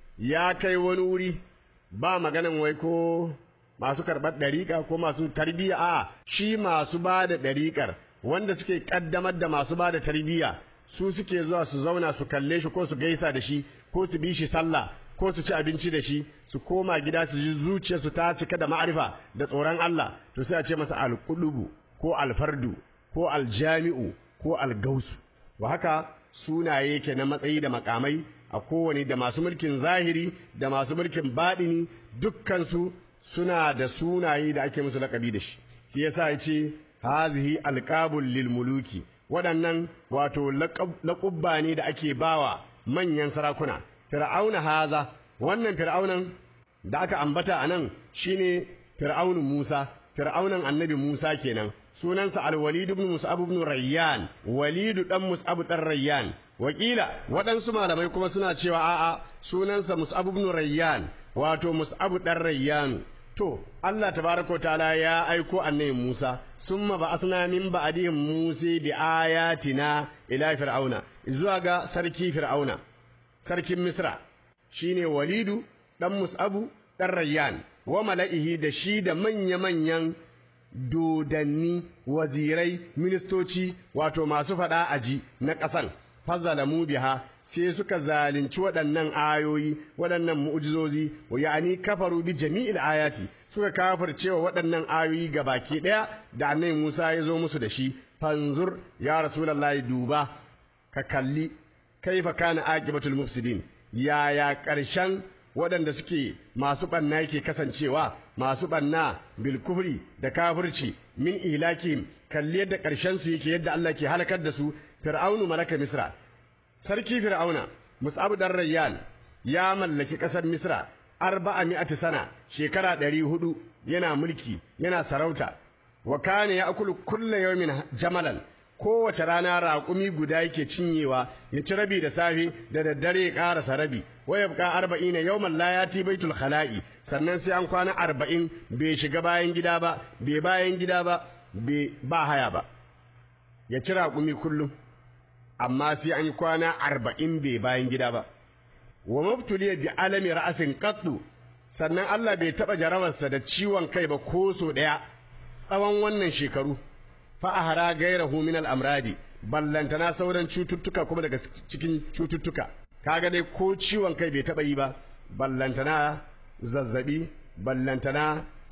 ya kai wani wuri ba maganan wai ko masu karɓar ɗariƙa ko masu tarbiyya a shi masu ba da ɗariƙar wanda suke ƙaddamar da masu ba da tarbiyya su suke zuwa su zauna su kalle shi ko su gaisa da shi ko su bi shi sallah ko su ci abinci da shi su koma gida su ji zuciyarsu ta cika da ma'arifa da tsoron Allah to sai a ce masa alqulubu ko alfardu ko aljami'u ko algausu wa haka sunaye yake na matsayi da makamai a kowane da masu mulkin zahiri da masu mulkin baɗini dukkansu suna da sunaye da ake musu laƙabi da shi shi yasa ya ce hazihi alqabul lil muluki waɗannan wato laƙubba ne da ake bawa manyan sarakuna fir'auna haza wannan fir'aunan da aka ambata anan shine fir'aunu Musa fir'aunan annabi Musa kenan sunansa al-Walid ibn Mus'ab ibn Rayyan Walid dan Mus'ab dan Rayyan wakila waɗansu malamai kuma suna cewa a'a sunansa Mus'ab ibn Rayyan wato Mus'ab dan Rayyan to Allah tabaraka ta'ala ya aiko annabi Musa summa ba'athna min ba'dihim Musa bi ayatina ila fir'auna zuwa ga sarki fir'auna sarkin Misra shine Walidu dan Mus'abu dan Rayyan wa mala'ihi da shi da manya-manyan dodanni wazirai ministoci wato masu faɗa aji na ƙasan fazalamu biha sai suka zalunci waɗannan ayoyi waɗannan mu'jizozi wa ya'ani kafaru bi jami'il ayati suka kafircewa waɗannan ayoyi ga baki ɗaya da annabi Musa ya zo musu da shi fanzur ya rasulullahi duba ka kalli kaifa kana aqibatul mufsidin yaya ƙarshen waɗanda suke masu ɓanna yake kasancewa masu ɓanna bil kufri da kafirci min ihlakihim kalli yadda ƙarshen su yake yadda Allah ke halakar da su fir'aunu malaka misra sarki fir'auna mus'ab dan rayyan ya mallaki ƙasar misra arba'a mi'ati sana shekara ɗari hudu yana mulki yana sarauta wa kana ya'kulu kulla yawmin jamalan kowace rana raƙumi guda yake cinyewa ya ci rabi da safe da daddare ya ƙarasa rabi wa yabqa arba'ina yawman la yati baitul khala'i sannan sai an kwana arba'in bai shiga bayan gida ba bai bayan gida ba bai ba haya ba ya ci raƙumi kullum amma sai an kwana arba'in bai bayan gida ba wa mabtuliya bi alami ra'asin qattu sannan Allah bai taɓa jarabarsa da ciwon kai ba ko so ɗaya tsawon wannan shekaru fa'ahara gairahu min al'amradi ballantana sauran cututtuka kuma daga cikin cututtuka kaga dai ko ciwon kai bai taɓa yi ba ballantana zazzabi ballantana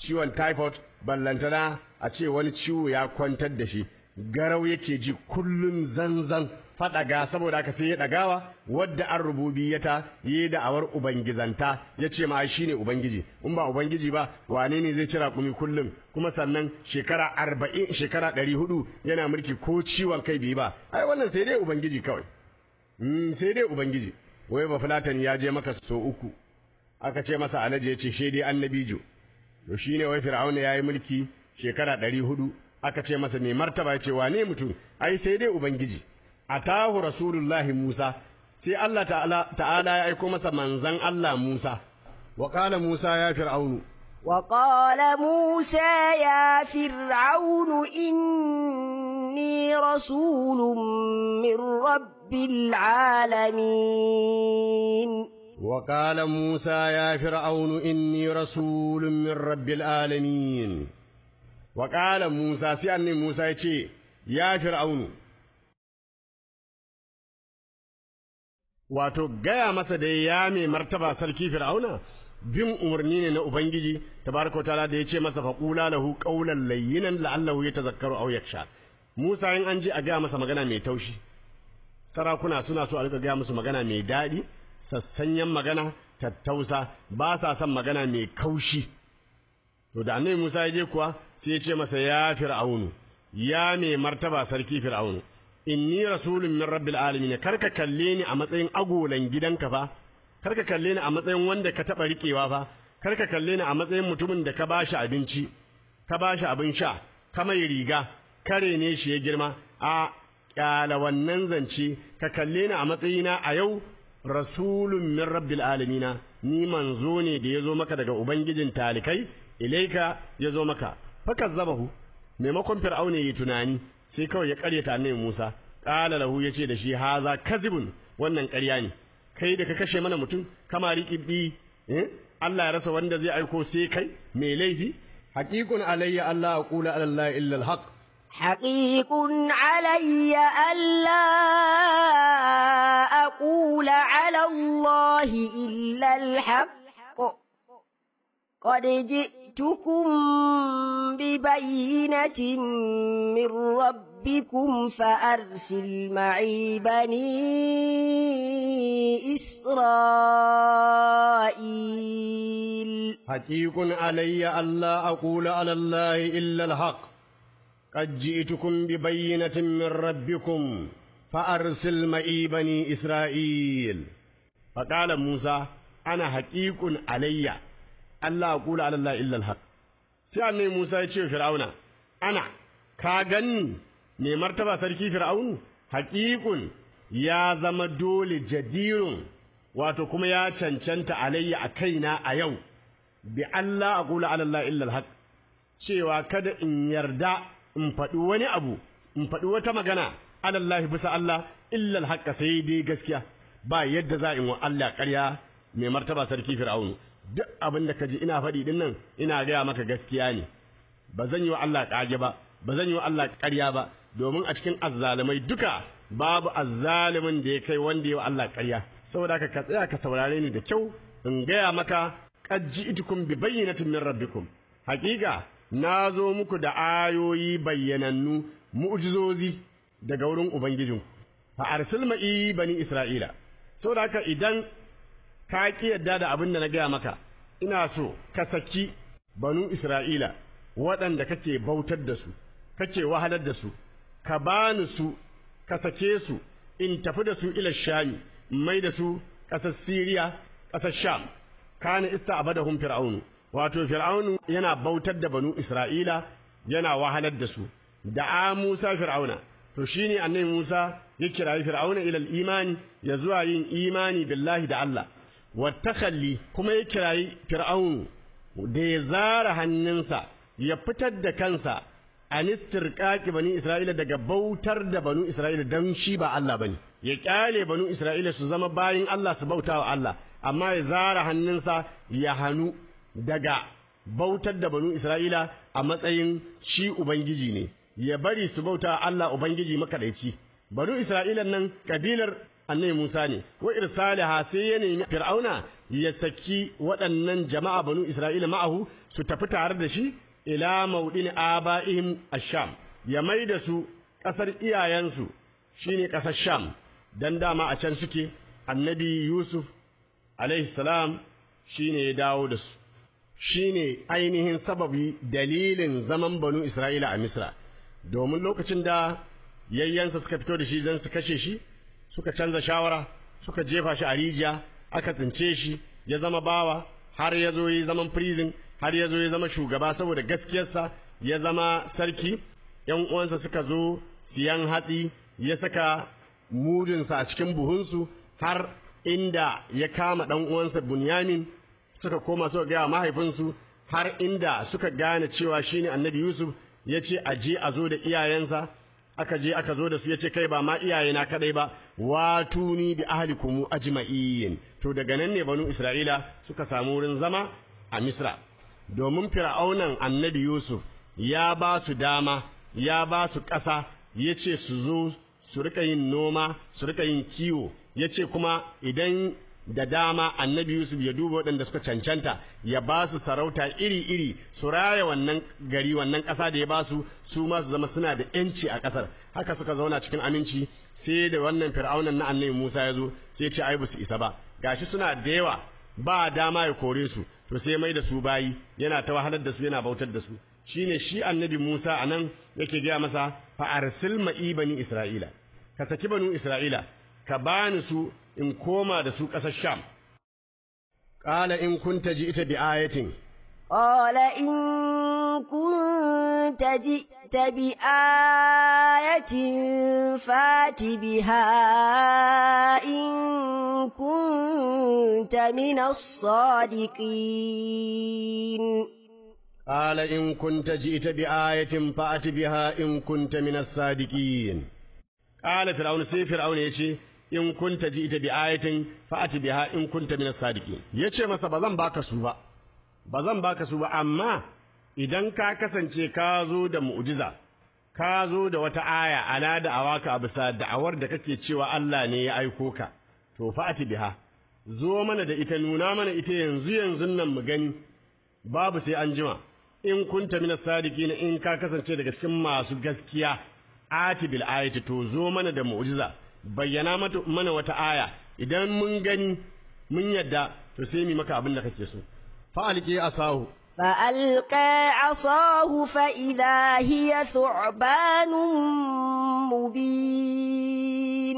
ciwon typhoid ballantana a ce wani ciwo ya kwantar da shi garau yake ji kullum zanzan faɗaga saboda haka sai ya ɗagawa wadda an rububiyata yi da'awar ubangizanta ya ce ma shi ne ubangiji in ba ubangiji ba wane ne zai cira kumi kullum kuma sannan shekara arba'in shekara ɗari hudu yana mulki ko ciwon kai bai ba ai wannan sai dai ubangiji kawai sai dai ubangiji wai ba fulatan ya je maka so uku aka ce masa alaji ya ce shi dai annabijo to shine wai fir'auna ya yi mulki shekara ɗari hudu aka ce masa mai martaba ya ce wane mutum ai sai dai ubangiji atahu rasulullahi musa sai Allah ta'ala ta'ala ya aiko masa manzan Allah Musa wa qala Musa ya fir'aunu وقال موسى يا فرعون إني رسول من رب العالمين وقال موسى يا فرعون إني رسول من رب العالمين وقال موسى سيأني موسى يتي يا فرعون wato gaya masa da ya mai martaba sarki fir'auna bin umarni ne na ubangiji tabaraka ta'ala da yace masa faqula lahu qawlan layyinan la'allahu yatazakkaru aw yakhsha Musa in an ji a gaya masa magana mai taushi sarakuna suna so a rika gaya musu magana mai daɗi sassanyen magana tattausa ba sa son magana mai kaushi to da annabi Musa ya je kuwa sai ya ce masa ya fir'aunu ya mai martaba sarki fir'aunu inni rasulun min rabbil alamin karka kalle ni a matsayin agolan gidanka fa karka kalle ni a matsayin wanda ka taba rikewa fa karka kalle ni a matsayin mutumin da ka bashi abinci ka bashi abin sha ka mai riga kare ne shi ya girma a kyala wannan zance ka kalle ni a matsayina a yau rasulun min rabbil alamin ni manzo ne da yazo maka daga ubangijin talikai ilaika yazo maka fakazzabahu maimakon fir'auna yi tunani sai kawai ya karyata annabi Musa qala lahu yace da shi haza kazibun wannan ƙarya ne kai da ka kashe mana mutum kama riƙi eh Allah ya rasa wanda zai aiko sai kai mai laifi haqiqun alayya Allah aqula ala Allah illa alhaq حقيق علي ألا أقول على الله إلا الحق قد جئتكم ببينة من ربكم فأرسل معي بني إسرائيل حقيق علي ألا أقول على الله إلا الحق قد جئتكم ببينة من ربكم فأرسل معي بني إسرائيل فقال موسى أنا حقيق علي Allah kula ala Allah illa alhaq sai annabi Musa ya ce Fir'auna ana ka ganni ne martaba sarki Fir'aunu haqiqun ya zama dole jadirun wato kuma ya cancanta alayya a kaina a yau bi Allah aqula ala Allah illa alhaq cewa kada in yarda in faɗi wani abu in faɗi wata magana ala Allah bisa Allah illa alhaq sai dai gaskiya ba yadda za in wa Allah ƙarya mai martaba sarki Fir'aunu duk abin da ka ji ina faɗi din nan ina gaya maka gaskiya ne ba zan yi wa Allah ƙage ba ba zan yi wa Allah ƙarya ba domin a cikin azzalumai duka babu azzalimin da ya kai wanda ya wa Allah ƙarya saboda ka ka tsaya ka saurare ni da kyau in gaya maka qad ji'tukum bi bayyinatin min rabbikum haƙiƙa na zo muku da ayoyi bayyanannu mu'jizozi daga wurin ubangijinku fa arsil ma'i bani isra'ila saboda haka idan ka ki yadda da abin da na gaya maka ina so ka saki banu Isra'ila waɗanda kake bautar da su kake wahalar da su ka bani su ka sake su in tafi da su ila shami mai da su ƙasar Siriya ƙasar Sham kana ista'badahum fir'aunu wato fir'aunu yana bautar da banu Isra'ila yana wahalar da su da Musa fir'auna to shine annabi Musa ya kirayi fir'auna ila imani ya zuwa yin imani billahi da Allah wattakhalli kuma ya kirayi fir'aunu da ya zara hannunsa ya fitar da kansa an istirqaqi bani isra'ila daga bautar da banu isra'ila dan shi ba Allah bane ya kyale banu isra'ila su zama bayin Allah su bauta wa Allah amma ya zara hannunsa ya hanu daga bautar da banu isra'ila a matsayin shi ubangiji ne ya bari su bauta Allah ubangiji makadaici banu isra'ilan nan kabilar annabi Musa ne wa irsalaha sai ya nemi Fir'auna ya saki waɗannan jama'a banu Isra'ila ma'ahu su tafi tare da shi ila maudin aba'ihim ash-sham ya mai da su ƙasar iyayensu shine ƙasar sham dan dama a can suke annabi yusuf alaihi salam shine ya dawo da su shine ainihin sababi dalilin zaman banu isra'ila a misra domin lokacin da yayyansa suka fito da shi don su kashe shi suka canza shawara suka jefa shi a rijiya aka tsince shi ya zama bawa har ya zo yi zaman prison har ya zo ya zama shugaba saboda gaskiyarsa ya zama sarki yan uwansa suka zo siyan hatsi ya saka mudinsa a cikin buhunsu har inda ya kama ɗan uwansa bunyamin suka koma suka gaya mahaifinsu har inda suka gane cewa shine annabi yusuf ya ce a je a zo da iyayensa aka je aka zo da su ya ce kai ba ma iyayena kadai ba watuni bi ahlikum ajma'in to daga nan ne banu isra'ila suka samu wurin zama a misra domin fir'aunan annabi yusuf ya ba su dama ya ba su ƙasa ya ce su zo su rika yin noma su rika yin kiwo ya ce kuma idan da dama annabi Yusuf ya duba waɗanda suka cancanta ya ba su sarauta iri-iri su raya wannan gari wannan ƙasa da ya ba su su ma su zama suna da ‘yanci a ƙasar haka suka zauna cikin aminci sai da wannan fir'aunan na annabi Musa ya zo sai ce ai su isa ba gashi suna da yawa ba dama ya kore su to sai mai da su bayi yana ta wahalar da su yana bautar da su shine shi annabi Musa anan yake gaya masa fa arsil ma'i bani Isra'ila ka saki banu Isra'ila ka bani su in koma da su ƙasar Sham. Ƙala in kunta ji ita bi ayatin. Ƙala in kunta ji ita bi ayatin fati biha in kunta minas sadiqin. قال إن كنت جئت بآية فأت بها إن كنت من الصادقين قال فرعون سي فرعون يشي in kunta ji ita bi ayatin fa'ati biha in kunta min as-sadiqin yace masa bazan baka su ba bazan baka su ba amma idan ka kasance ka zo da mu'jiza ka zo da wata aya ala da awaka bisa da'awar da kake cewa Allah ne ya aiko ka to fa'ati biha zo mana da ita nuna mana ita yanzu yanzu nan mu gani babu sai an jima in kunta min as-sadiqin in ka kasance daga cikin masu gaskiya ati bil ayati to zo mana da mu'jiza bayyana mana wata aya idan mun gani mun yadda to sai mu maka abin da kake so fa'alqi asahu فألقى عصاه فإذا هي ثعبان مبين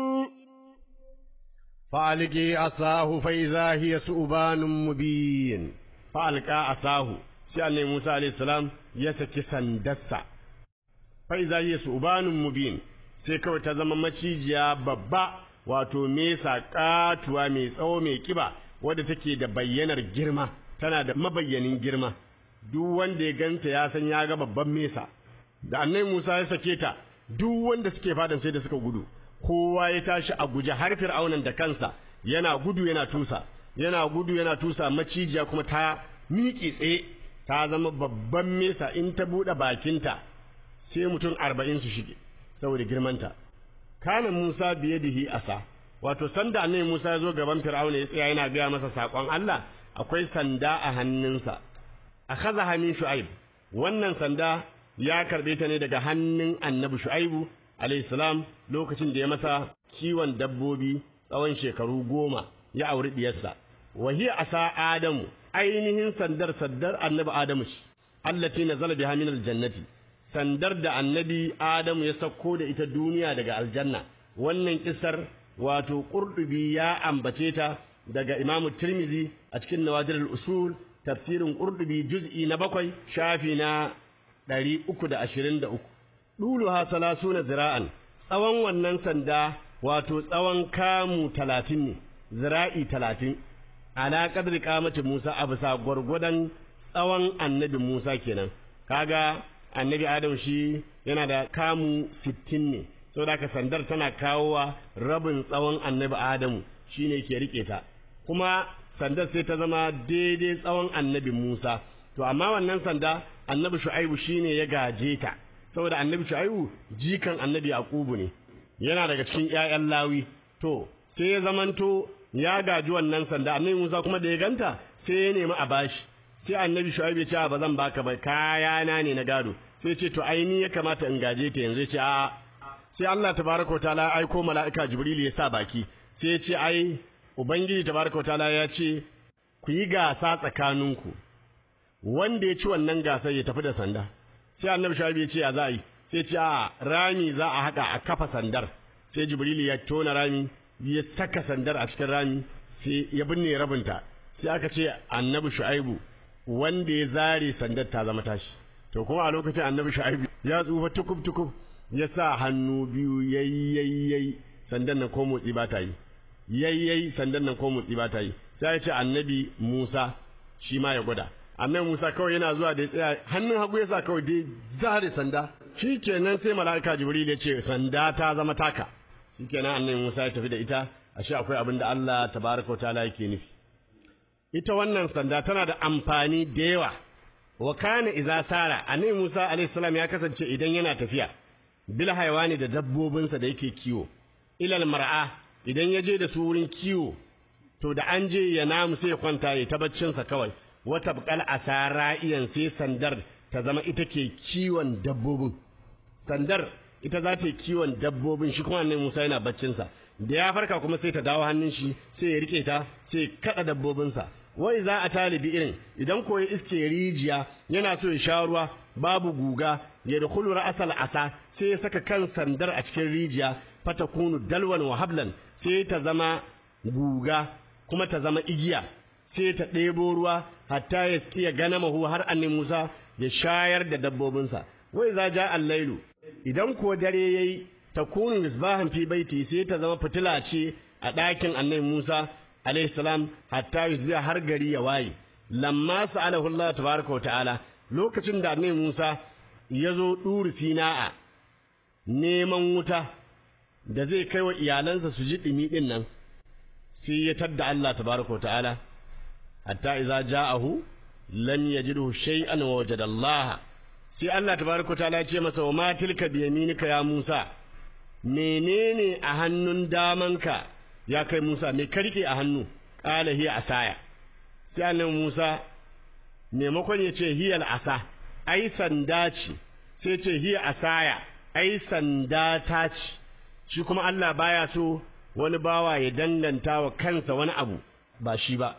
فألقي عصاه فإذا هي ثعبان مبين فألقى عصاه sai Musa alayhi salam ya saki sandarsa fa iza hiya subanun mubin sai kawai ta zama macijiya babba wato mesa katuwa mai tsawo mai kiba wadda take da bayyanar girma tana da mabayyanin girma duk wanda ya ganta ya san ya ga babban mesa da annabi Musa ya sake ta duk wanda suke fadan sai da suka gudu kowa ya tashi a guje har fir'aunan da kansa yana gudu yana tusa yana gudu yana tusa macijiya kuma ta miƙe tsaye ta zama babban mesa in ta buɗe bakinta sai mutum arba'in su shige saboda girmanta kana Musa biyadihi asa wato sanda annabi Musa ya zo gaban Fir'auna ya tsaya yana gaya masa sakon Allah akwai sanda a hannunsa akhadha min Shu'aib wannan sanda ya karbe ta ne daga hannun annabi Shu'aibu alayhi salam lokacin da ya masa kiwon dabbobi tsawon shekaru goma ya auri diyarsa wa hiya asa adamu ainihin sandar sandar annabi adamu ce allati nazala biha min aljannati sandar da annabi Adamu ya sauko da ita duniya daga aljanna wannan kisar wato qurdubi ya ambace ta daga imamu tirmizi a cikin nawadir al-usul tafsirin qurdubi juz'i na bakwai shafi na 323 duluha salasuna zira'an tsawon wannan sanda wato tsawon kamu 30 ne zira'i 30 ala qadri qamati Musa a bisa gwargwadon tsawon annabi Musa kenan kaga annabi Adam shi yana da kamu sittin ne saboda haka sandar tana kawowa rabin tsawon annabi Adamu shine ke rike ta kuma sandar sai ta zama daidai tsawon annabi Musa to amma wannan sanda annabi Shu'aibu shine ya gaje ta saboda annabi Shu'aibu jikan annabi Yaqubu ne yana daga cikin ƴaƴan Lawi to sai ya zamanto ya gaji wannan sanda annabi Musa kuma da ya ganta sai ya nemi a bashi sai annabi Shu'aib ya ce ba zan baka ba kaya na ne na gado sai ya ce to ai ni ya kamata in gaje ta yanzu ya ce a sai Allah tabaraka ta'ala aiko mala'ika Jibril ya sa baki sai ya ce ai ubangiji tabaraka ta'ala ya ce ku yi gasa tsakaninku wanda ya ci wannan gasar ya tafi da sanda sai annabi Shu'aib ya ce ya za yi sai ya ce a rami za a haka a kafa sandar sai Jibril ya tona rami ya saka sandar a cikin rami sai ya binne rabinta sai aka ce annabi Shu'aibu wanda ya zare sandar ta zama tashi to kuma a lokacin annabi Shu'aibu ya tsufa tukub tukub ya sa hannu biyu yayyayyay sandan nan ko motsi ba ta yi yayyay sandan nan ko motsi ba ta yi sai ya ce annabi Musa shi ma ya gwada annabi Musa kawai yana zuwa da ya tsaya hannun hagu ya sa kawai dai zare sanda shikenan sai mala'ika Jibril ya ce sanda ta zama taka shikenan annabi Musa ya tafi da ita ashe akwai abin da Allah tabaraka wa ta'ala yake nufi ita wannan sanda tana da amfani da yawa wa kana idza sara annabi Musa alayhi salam ya kasance idan yana tafiya bil haywani da dabbobinsa da yake kiwo ilal mar'a idan ya je da su wurin kiwo to da an je ya namu sai ya kwanta ya ta baccinsa kawai wata bukal asara iyan sai sandar ta zama ita ke kiwon dabbobin sandar ita za ta yi kiwon dabbobin shi kuma annabi Musa yana baccinsa da ya farka kuma sai ta dawo hannun shi sai ya rike ta sai ya kada dabbobinsa wai za a talibi irin idan ko ya iske rijiya yana so ya sha ruwa babu guga ya dukulu ra'asal asa sai ya saka kan sandar a cikin rijiya fatakunu dalwan wa hablan sai ta zama guga kuma ta zama igiya sai ta ɗebo ruwa hatta ya iya gana mahu har annabi Musa ya shayar da dabbobinsa wai za ja allailu idan ko dare yayi takunu misbahan fi baiti sai ta zama fitila ce a ɗakin annabi Musa alaihi salam hatta yusbiha har gari ya waye lamma sa'alahu Allah tabaraka wa ta'ala lokacin da annabi Musa ya zo duri Sina'a neman wuta da zai kai wa iyalansa su ji dumi din nan sai ya tadda Allah tabaraka wa ta'ala hatta idza ja'ahu lam yajidhu shay'an wa wajada Allah sai Allah tabaraka wa ta'ala ya ce masa wa ma tilka bi yaminika ya Musa menene a hannun damanka ya kai Musa me karke a hannu qala hiya asaya sai annabi Musa maimakon ya ce hiyal asa ai sanda ce sai ce hiya asaya ai sanda ta ce shi kuma Allah baya so wani bawa ya danganta wa kansa wani abu ba shi ba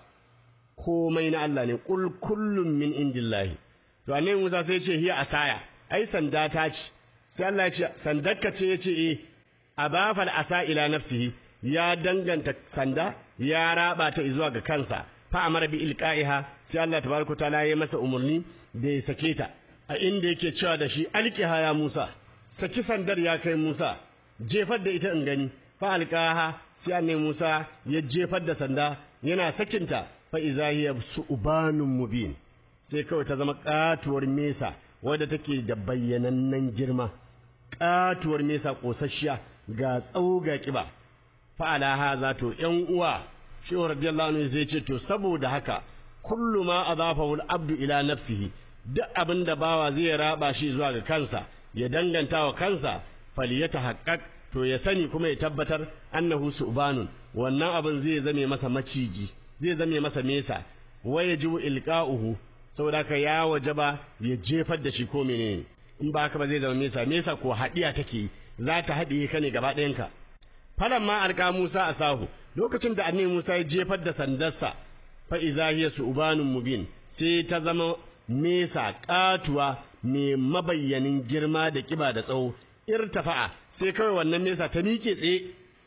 komai na Allah ne kul kullum min indillahi to annabi Musa sai ce hiya asaya ai sanda ta ce sai Allah ya ce sandarka ce ya ce eh abafal asa ila nafsihi ya danganta sanda ya raba ta zuwa ga kansa fa amara bi ilqaiha sai Allah tabaraka taala ya masa umurni da ya sake ta a inda yake cewa da shi alqiha ya Musa saki sandar ya kai Musa jefar da ita in gani fa alqaha sai annabi Musa ya jefar da sanda yana sakinta fa idza hiya su'banun mubin sai kawai ta zama katuwar mesa wadda take da bayyanannen girma katuwar mesa kosasshiya ga tsawo ga kiba fa'ala haza to ƴan uwa shehu radiyallahu anhu zai ce to saboda haka kullu ma adafahu al-abdu ila nafsihi duk abin da bawa zai raba shi zuwa ga kansa ya danganta wa kansa falyatahaqqaq to ya sani kuma ya tabbatar annahu su'banun wannan abin zai zame masa maciji zai zame masa mesa wa yajibu ilqa'uhu saboda haka ya wajaba ya jefar da shi ko menene in ba haka ba zai zama mesa mesa ko hadiya take za ta haɗiye ka ne gaba ɗayanka falan ma alƙa Musa a sahu lokacin da annabi Musa ya jefar da sandarsa fa iza hiya su'banun mubin sai ta zama mesa katuwa mai mabayyanin girma da kiba da tsawo irtafa'a sai kawai wannan mesa ta miƙe tsaye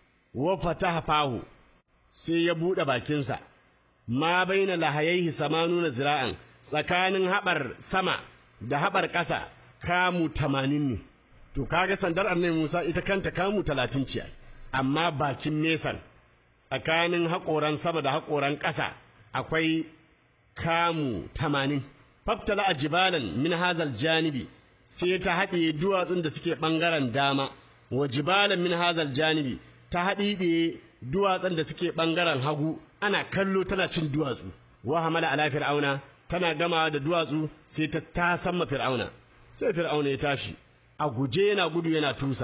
wa fataha fahu sai ya buɗe bakinsa ma baina lahayaihi samanuna zira'an tsakanin haɓar sama da haɓar ƙasa kamu tamanin ne to kaga sandar annabi Musa ita kanta kamu talatin ce amma bakin nesan tsakanin haƙoran sama da haƙoran ƙasa akwai kamu tamanin faftala a jibalan min hazal janibi sai ta haɗe duwatsun da suke ɓangaren dama wa jibalan min hazal janibi ta haɗiɗe duwatsun da suke ɓangaren hagu ana kallo tana cin duwatsu wa hamala ala fir'auna tana gama da duwatsu sai ta tasamma fir'auna sai fir'auna ya tashi a guje yana gudu yana tusa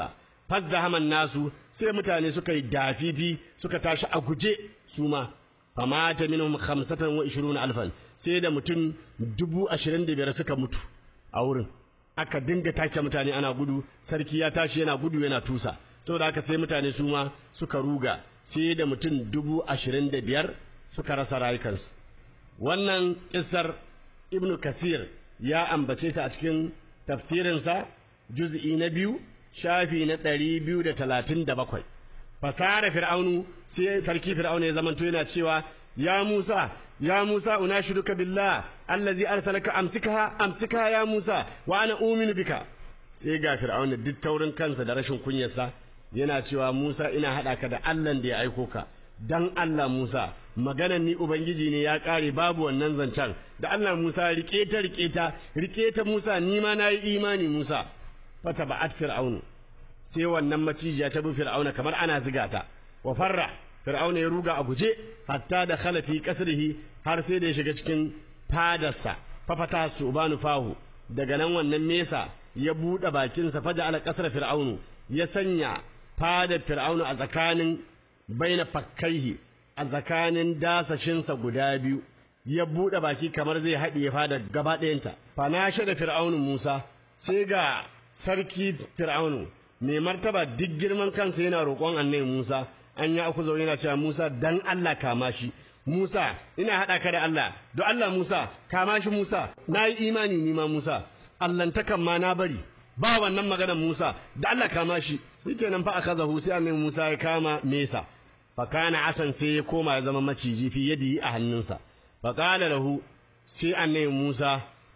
fazzahaman nasu sai mutane suka yi dafifi suka tashi a guje su ma famata minhum khamsatan wa ishiruna alfan sai da mutum dubu ashirin da biyar suka mutu a wurin aka dinga take mutane ana gudu sarki ya tashi yana gudu yana tusa saboda haka sai mutane su ma suka ruga sai da mutum dubu ashirin da biyar suka rasa rayukansu wannan kissar ibnu kasir ya ambace ta a cikin tafsirinsa juz'i na biyu shafi na ɗari biyu da talatin da bakwai fasara fir'aunu sai sarki fir'aunu ya zamanto yana cewa ya musa ya musa unashiduka billah allazi arsalaka amsikaha amsikaha ya musa wa ana uminu bika sai ga fir'aunu duk taurin kansa da rashin kunyarsa yana cewa musa ina haɗa ka da allah da ya aiko ka dan Allah Musa maganan ni ubangiji ne ya kare babu wannan zancen da Allah Musa rike ta rike ta rike ta Musa ni ma nayi imani Musa fata ba'at fir'aunu sai wannan macijiya ta bi fir'auna kamar ana ziga ta wa farra fir'auna ya ruga a guje hatta da khala fi kasrihi har sai da ya shiga cikin fadarsa fafata subanu fahu daga nan wannan mesa ya buɗe bakinsa faja ala kasra fir'aunu ya sanya fadar fir'aunu a tsakanin baina fakkaihi a tsakanin dasashinsa guda biyu ya buɗe baki kamar zai haɗiye fadar gaba ɗayanta fanashe da fir'aunu musa sai ga sarki fir'aunu mai martaba duk girman kansa yana roƙon annabi musa an ya aku zaune yana cewa musa dan allah kama shi musa ina haɗa ka da allah don allah musa kama shi musa na yi imani ni ma musa allantakan ma na bari ba wannan maganar musa da allah kama shi shikenan fa aka zahu sai annabi musa ya kama mesa fakana asan sai ya koma ya zama maciji fi yadi a hannunsa faqala lahu sai annabi Musa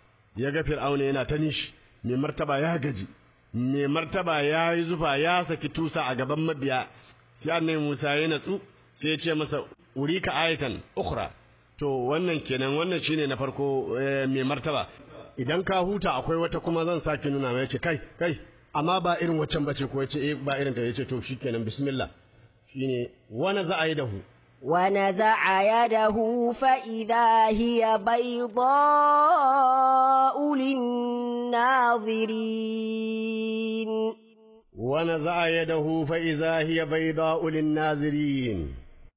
ya ga Fir'auna yana ta nishi mai martaba ya gaji mai martaba ya yi zufa ya saki tusa a gaban mabiya sai annabi Musa ya natsu sai ya ce masa urika ayatan ukhra to wannan kenan wannan shine na farko mai martaba idan ka huta akwai wata kuma zan sake nuna mai yace kai kai amma ba irin waccan bace ko yace eh ba irin ta yace to shikenan bismillah shine wani za a yi dahu ونزع يده فإذا هي بيضاء للناظرين ونزع يده فإذا هي بيضاء للناظرين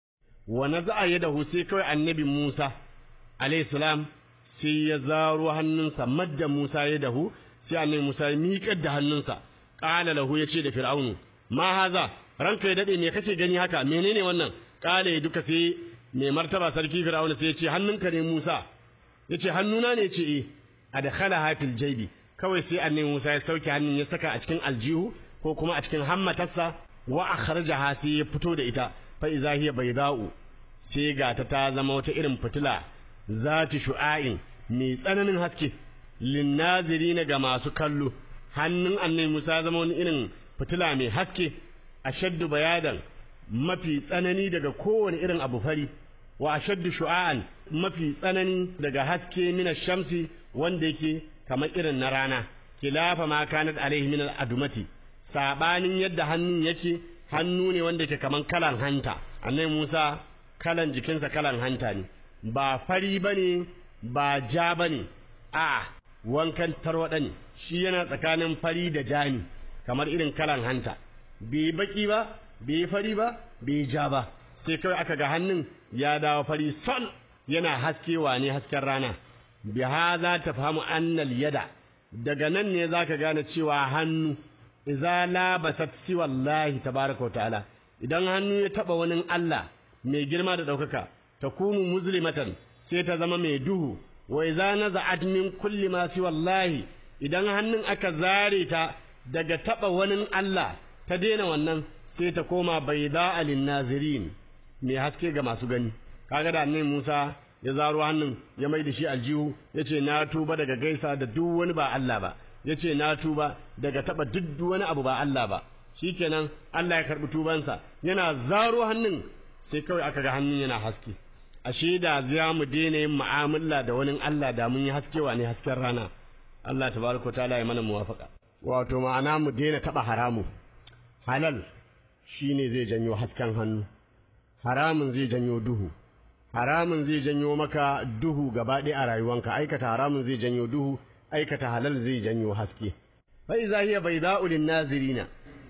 ونزع يده سيكوي النبي موسى عليه السلام sai ya zaro hannunsa madda Musa ya dahu sai annabi Musa ya miƙar da hannunsa qala lahu yace da fir'aunu ma haza ranka ya dade me kake gani haka menene wannan kale duka sai mai martaba sarki fir'auna sai ya ce hannunka ne Musa yace hannuna ne ce eh adkhala hafil jaybi kawai sai annabi Musa ya sauke hannun ya saka a cikin aljihu ko kuma a cikin hammatarsa wa akhrajaha sai ya fito da ita fa idza hiya bayda'u sai ga ta ta zama wata irin fitila zati shu'a'in mai tsananin haske linnazirina ga masu kallo hannun annabi Musa zama wani irin fitila mai haske ashaddu bayadan mafi tsanani daga kowane irin abu fari wa ashaddu shu'a'an mafi tsanani daga haske mina shamsi wanda yake kamar irin na rana kilafa ma kanat alaihi min al-adumati sabanin yadda hannun yake hannu ne wanda yake kaman kalan hanta annabi Musa kalan jikinsa kalan hanta ne ba fari bane ba ja bane a wankan tarwada ne shi yana tsakanin fari da jani kamar irin kalan hanta bai baki ba bai fari ba bai ja ba sai kawai aka ga hannun ya dawo fari sol yana haskewa ne hasken rana bi hadha tafhamu anna yada daga nan ne zaka gane cewa hannu idza labasat siwallahi tabaaraka ta'ala idan hannu ya taba wani Allah mai girma da daukaka takunu muslimatan sai ta zama mai duhu wa idza naza'at min kulli ma siwallahi idan hannun aka zare ta daga taba wani Allah ta daina wannan sai ta koma baida alin nazirin mai haske ga masu gani kaga da annabi Musa ya zaro hannun ya mai da shi aljihu yace na tuba daga gaisa da duk wani ba Allah ba yace na tuba daga taba duk wani abu ba Allah ba shikenan Allah ya karbi tubansa yana zaro hannun sai kawai aka ga hannun yana haske ashe da za mu daina yin mu'amala da wani Allah da mun yi haskewa ne hasken rana Allah tabaraka ta'ala ya mana muwafaka wato ma'ana mu daina taba haramu halal shine zai janyo hasken hannu haramun zai janyo duhu haramun zai janyo maka duhu gaba ɗaya a rayuwanka aikata haramun zai janyo duhu aikata halal zai janyo haske fa iza hiya bayda'u lin-nazirina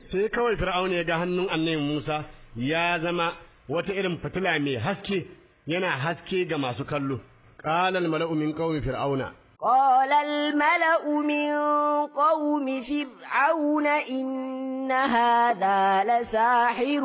sai kawai fir'auna ya ga hannun annabi Musa ya zama wata irin fitila mai haske yana haske ga masu kallo qala al mala'u min qaumi fir'auna قال الملأ من قوم فرعون إن هذا لساحر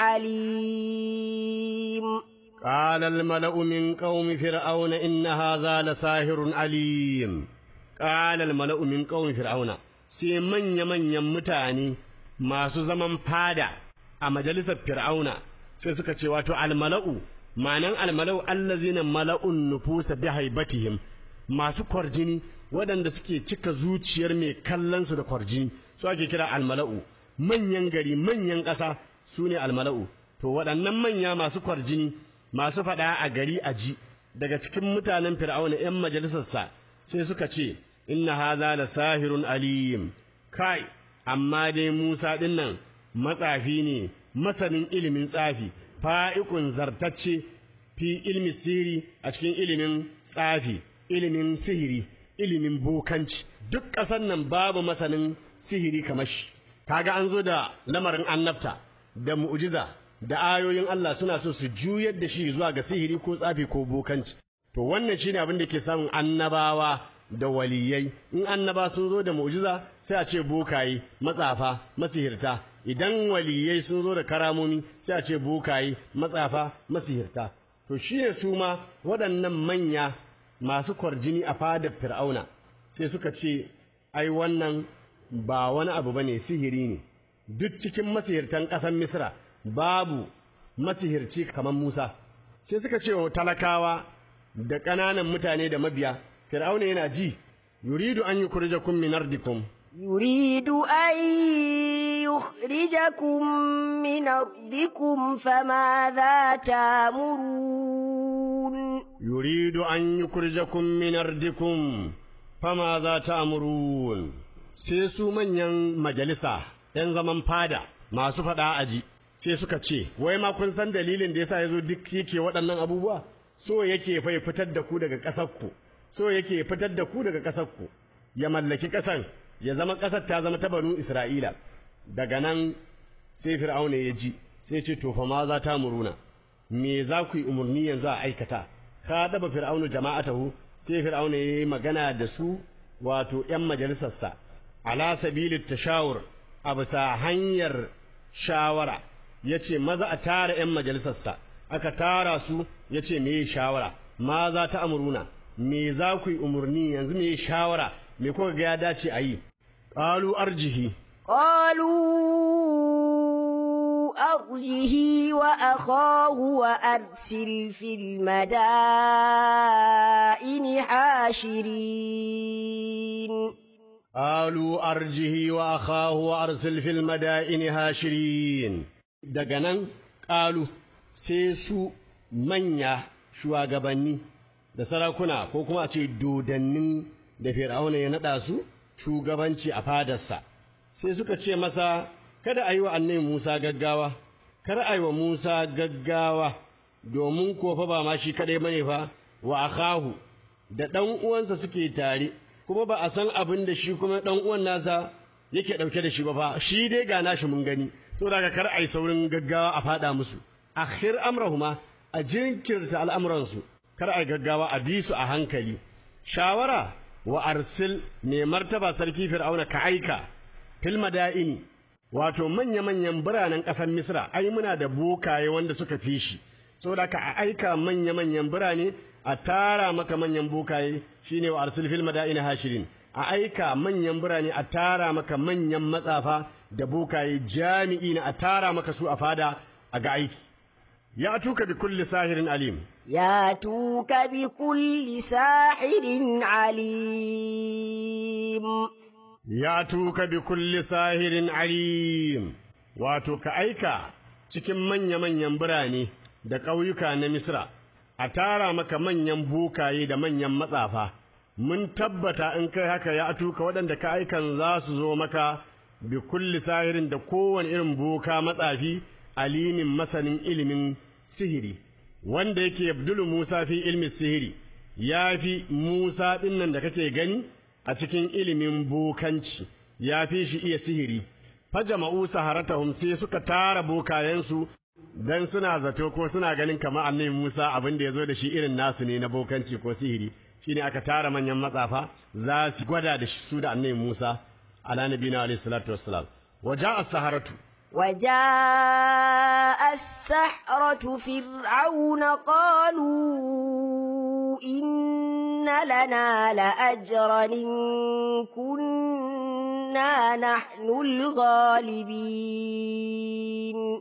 عليم قال الملأ من قوم فرعون إن هذا لساحر عليم قال الملأ من قوم فرعون sai manya-manyan mutane masu zaman fada a majalisar fir'auna sai suka ce wato almala'u ma'anan almala'u allazina mala'un nufusa bi haibatihim masu kwarjini waɗanda suke cika zuciyar mai kallon su da kwarjini su ake kira almala'u manyan gari manyan ƙasa su ne almala'u to waɗannan manya masu kwarjini masu faɗa a gari a ji daga cikin mutanen fir'auna 'yan majalisarsa sai suka ce inna haza la sahirun alim kai amma dai Musa din nan matsafi ne masanin ilimin tsafi fa'ikun zartacce fi ilmi sihiri a cikin ilimin tsafi ilimin sihiri ilimin bokanci duk ƙasar nan babu masanin sihiri kamar shi kaga an zo da lamarin annabta da mu'jiza da ayoyin Allah suna so su juyar da shi zuwa ga sihiri ko tsafi ko bokanci to wannan shine abin da ke samun annabawa da waliyai in annaba sun zo da mu'jiza sai a ce bokaye matsafa masihirta idan waliyai sun zo da karamomi sai a ce bokaye matsafa masihirta to shine su ma waɗannan manya masu kwarjini a fadar fir'auna sai suka ce ai wannan ba wani abu bane sihiri ne duk cikin masihirtan ƙasar misra babu masihirci kamar musa sai suka ce wa talakawa da ƙananan mutane da mabiya Fir'auna yana ji, yuridu an yi kurjakun min ardikum. Yuridu an yukhrijakum min ardikum fama za ta'murun. Yuridu an yi kurjakun min ardikum fama za ta'murun. Sai su manyan majalisa, ‘yan zaman fada, masu faɗa aji, sai suka ce, wai ma kun san dalilin da yasa ya zo duk yake waɗannan abubuwa? So yake fai fitar da ku daga ƙasarku. so yake fitar da ku daga ƙasarku ya mallaki ƙasan ya zama ƙasar ta zama ta banu Isra'ila daga nan sai Fir'auna ya ji sai ce to fa ma za ta muruna me za ku yi umarni yanzu a aikata ka daba Fir'aunu jama'atahu sai Fir'auna ya yi magana da su wato ‘yan majalisarsa ala sabilit tashawur a bisa hanyar shawara ya ce maza a tara ‘yan majalisarsa aka tara su ya ce me shawara ma za ta amuruna me za ku yi umarni yanzu me shawara me kuka ga ya dace a yi qalu arjihi قالوا أرجه وأخاه وأرسل في المدائن حاشرين قالوا أرجه وأخاه وأرسل في المدائن هاشرين دقنا قالوا سيسو منيا shugabanni da sarakuna ko kuma a ce dodannin da fir'auna ya naɗa su shugabanci a fadarsa sai suka ce masa kada a yi wa annabi Musa gaggawa kar a yi wa Musa gaggawa domin ko fa ba ma shi kadai bane fa wa akahu da dan uwansa suke tare kuma ba a san abin da shi kuma dan uwan nasa yake dauke da shi ba fa shi dai ga nashi mun gani saboda kar a yi saurin gaggawa a fada musu akhir amrahuma a jinkirta al'amuransu kar a gaggawa a bi su a hankali shawara wa arsil ne martaba sarki fir'auna ka aika fil madaini wato manya manyan biranen ƙasar misra ai muna da bokaye wanda suka fi shi saboda ka a aika manya manyan birane a tara maka manyan bokaye shine wa arsil fil madaini hashirin a aika manyan birane a tara maka manyan matsafa da bokaye jami'i na a tara maka su a fada a ga aiki ya tuka bi kulli sahirin alim ياتوك بكل ساحر عليم ya tuka bi kulli sahirin alim wato ka aika cikin manya-manyan birane da ƙauyuka na Misra a tara maka manyan bukaye da manyan matsafa mun tabbata in kai haka ya tuka waɗanda ka aikan za su zo maka bi kulli sahirin da kowane irin boka matsafi alimin masanin ilimin sihiri wanda yake Abdul Musa fi ilmin sihiri ya fi Musa ɗinnan da kake gani a cikin ilimin bokanci ya fi shi iya sihiri fajama'u saharatahum sai suka tara bokayensu dan suna zato ko suna ganin kamar annabi Musa abin da yazo da shi irin nasu ne na bokanci ko sihiri shine aka tara manyan matsafa za su gwada da su da annabi Musa ala nabiyina alayhi salatu wassalam waja'a saharatu وجاء السحرة فرعون قالوا إن لنا لأجرا إن كنا نحن الغالبين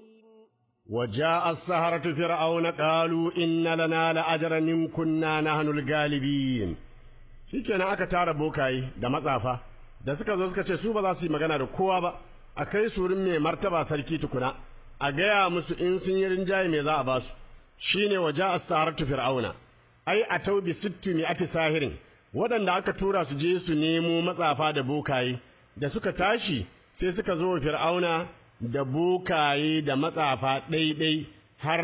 وجاء السهرة فرعون قالوا إن لنا لأجرا إن كنا نحن الغالبين shikenan aka tara bokaye da matsafa da suka zo suka ce su ba za su yi magana da kowa ba a kai su wurin mai martaba sarki tukuna a gaya musu in sun yi rinjaye me za a ba su shine waje as-saharatu fir'auna ai a taubi sittu mi ati sahirin waɗanda aka tura su je su nemo matsafa da bokaye da suka tashi sai suka zo fir'auna da bokaye da matsafa ɗaiɗai har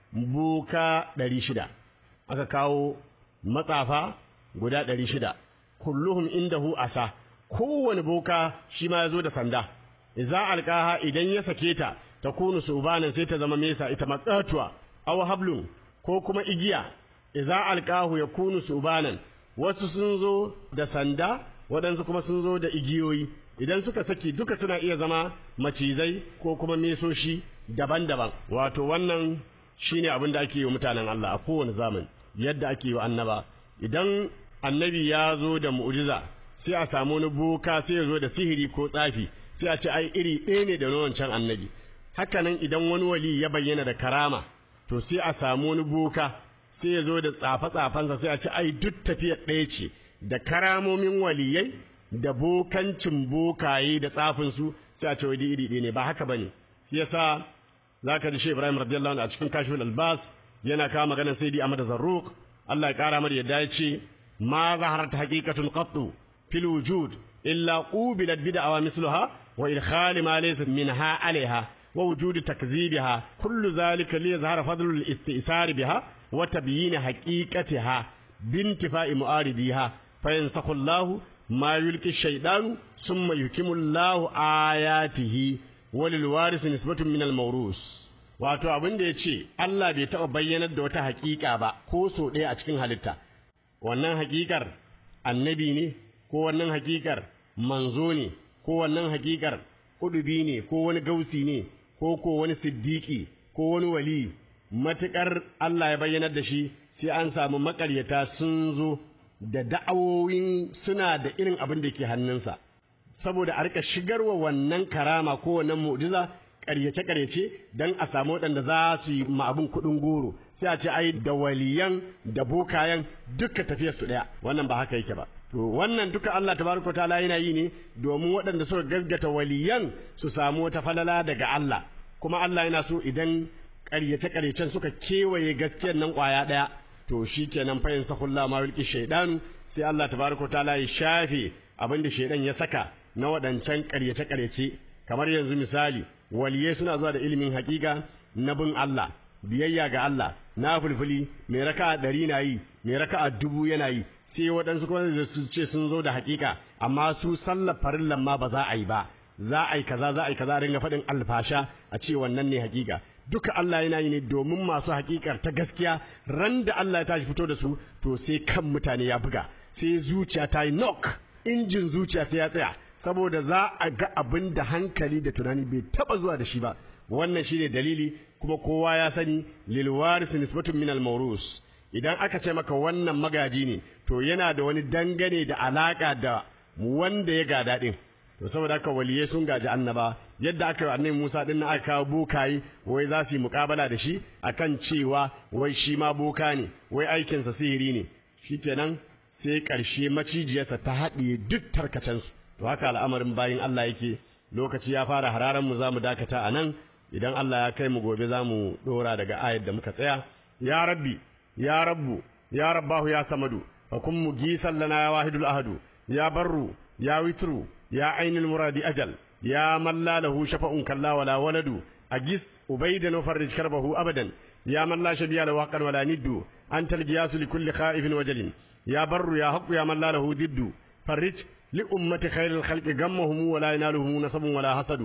boka ɗari shida aka kawo matsafa guda ɗari shida kulluhum indahu asa kowane boka shi ma ya zo da sanda idza alqaha idan ya sake ta takunu subanan sai ta zama mesa ita matsatuwa aw hablun ko kuma igiya idza alqahu yakunu subanan wasu sun zo da sanda waɗansu kuma sun zo da igiyoyi idan suka saki duka suna iya zama macizai ko kuma mesoshi daban-daban wato wannan shine abin da ake yi wa mutanen Allah a kowane zamani yadda ake yi wa annaba idan annabi ya zo da mu'jiza sai a samu wani boka sai ya zo da sihiri ko tsafi sai a ce ai iri ɗaya ne da na wancan annabi hakanan idan wani wali ya bayyana da karama to sai a samu wani boka sai ya zo da tsafe-tsafensa sai a ce ai duk tafiyar ɗaya ce da karamomin waliyai da bokancin bokaye da tsafinsu sai a ce wai iri ɗaya ne ba haka bane shi yasa zaka ji Sheikh Ibrahim radiyallahu anhu a cikin Kashful Albas yana kawo maganar Sayyidi Ahmad Zarruq Allah ya kara mar yadda ya ce ma zaharat haqiqatun qattu fil wujud illa qubilat bid'a wa misluha wa idkhal ma laysa minha alaiha wa wujud takzibiha kullu zalika li yazhara fadlu al istisar biha wa tabyin haqiqatiha bintifa'i mu'aridiha fayansakhu Allah ma yulqi shaytan thumma yukimu Allah ayatihi walil waris nisbatun min al mawrus wato abin da yace Allah bai taɓa bayyanar da wata haƙiƙa ba ko so ɗaya a cikin halitta wannan haƙiƙar annabi ne ko wannan haƙiƙar manzo ne ko wannan haƙiƙar kudubi ne ko wani gausi ne ko ko wani siddiƙi ko wani wali matuƙar Allah ya bayyanar da shi sai an samu maƙaryata sun zo da da'awoyin suna da irin abin da ke hannunsa saboda a rika shigarwa wannan karama ko wannan mu'jiza ƙaryace-ƙaryace don a samu waɗanda za su yi ma abin kuɗin goro sai a ce ai da waliyan da bokayen duka tafiyar su ɗaya wannan ba haka yake ba to wannan duka Allah tabaraka ta'ala yana yi ne domin waɗanda suka gaskata waliyan su samu wata falala daga Allah kuma Allah yana so idan ƙaryace-ƙaryacen suka kewaye gaskiyar nan ƙwaya ɗaya to shikenan fa yansakhullahu ma yulqi shaydanu sai Allah tabaraka ta'ala ya shafe abin da shaydan ya saka na waɗancan ƙaryace-ƙaryace kamar yanzu misali waliyai suna zuwa da ilimin hakika na bin Allah biyayya ga Allah na fulfuli mai raka'a ɗari na yi mai raka'a dubu yana yi sai waɗansu kuma da su ce sun zo da hakika amma su sallar farillan ma ba za a yi ba za a yi kaza za a yi kaza a ringa faɗin alfasha a ce wannan ne hakika duka Allah yana yi ne domin masu hakikar ta gaskiya ran da Allah ya tashi fito da su to sai kan mutane ya buga sai zuciya ta yi knock injin zuciya sai ya tsaya saboda za a ga abin da hankali da tunani bai taba zuwa da shi ba wannan shine dalili kuma kowa ya sani lil waris nisbatun min al mawrus idan aka ce maka wannan magaji ne to yana da wani dangane da alaka da wanda ya gada din to saboda haka waliyai sun gaji annaba yadda aka yi annabi Musa din aka kawo bokayi wai za su yi mukabala da shi akan cewa wai shi ma boka ne wai aikinsa sihiri ne shikenan sai ƙarshe macijiyarsa ta haɗiye duk tarkacensu to haka al'amarin bayin Allah yake lokaci ya fara hararan mu zamu dakata a nan idan Allah ya kai mu gobe zamu dora daga ayar da muka tsaya ya rabbi ya rabbu ya rabbahu ya samadu fa kun mugisan lana ya wahidul ahadu ya barru ya witru ya ainul muradi ajal ya man la lahu shafa'un kalla wala waladu agis ubaydan wa farrij karbahu abadan ya man la shabiya lahu haqqan wala niddu antal giyasu likulli khaifin wajalin ya barru ya haqqu ya man la lahu diddu farrij لأمة خير الخلق غمهم ولا ينالهم نسب ولا حسد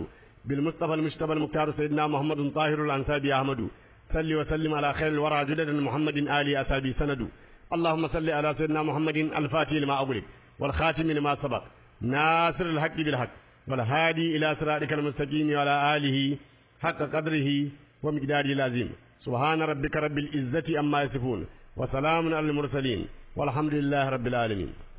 بالمصطفى المجتبى المختار سيدنا محمد طاهر الأنسابي أحمد صل وسلم على خير الورى جدد محمد آل أسابي سند اللهم صل على سيدنا محمد الفاتح لما أغلق والخاتم لما سبق ناصر الحق بالحق والهادي إلى صراطك المستقيم وعلى آله حق قدره ومقداره العظيم سبحان ربك رب العزة أما يصفون وسلام على المرسلين والحمد لله رب العالمين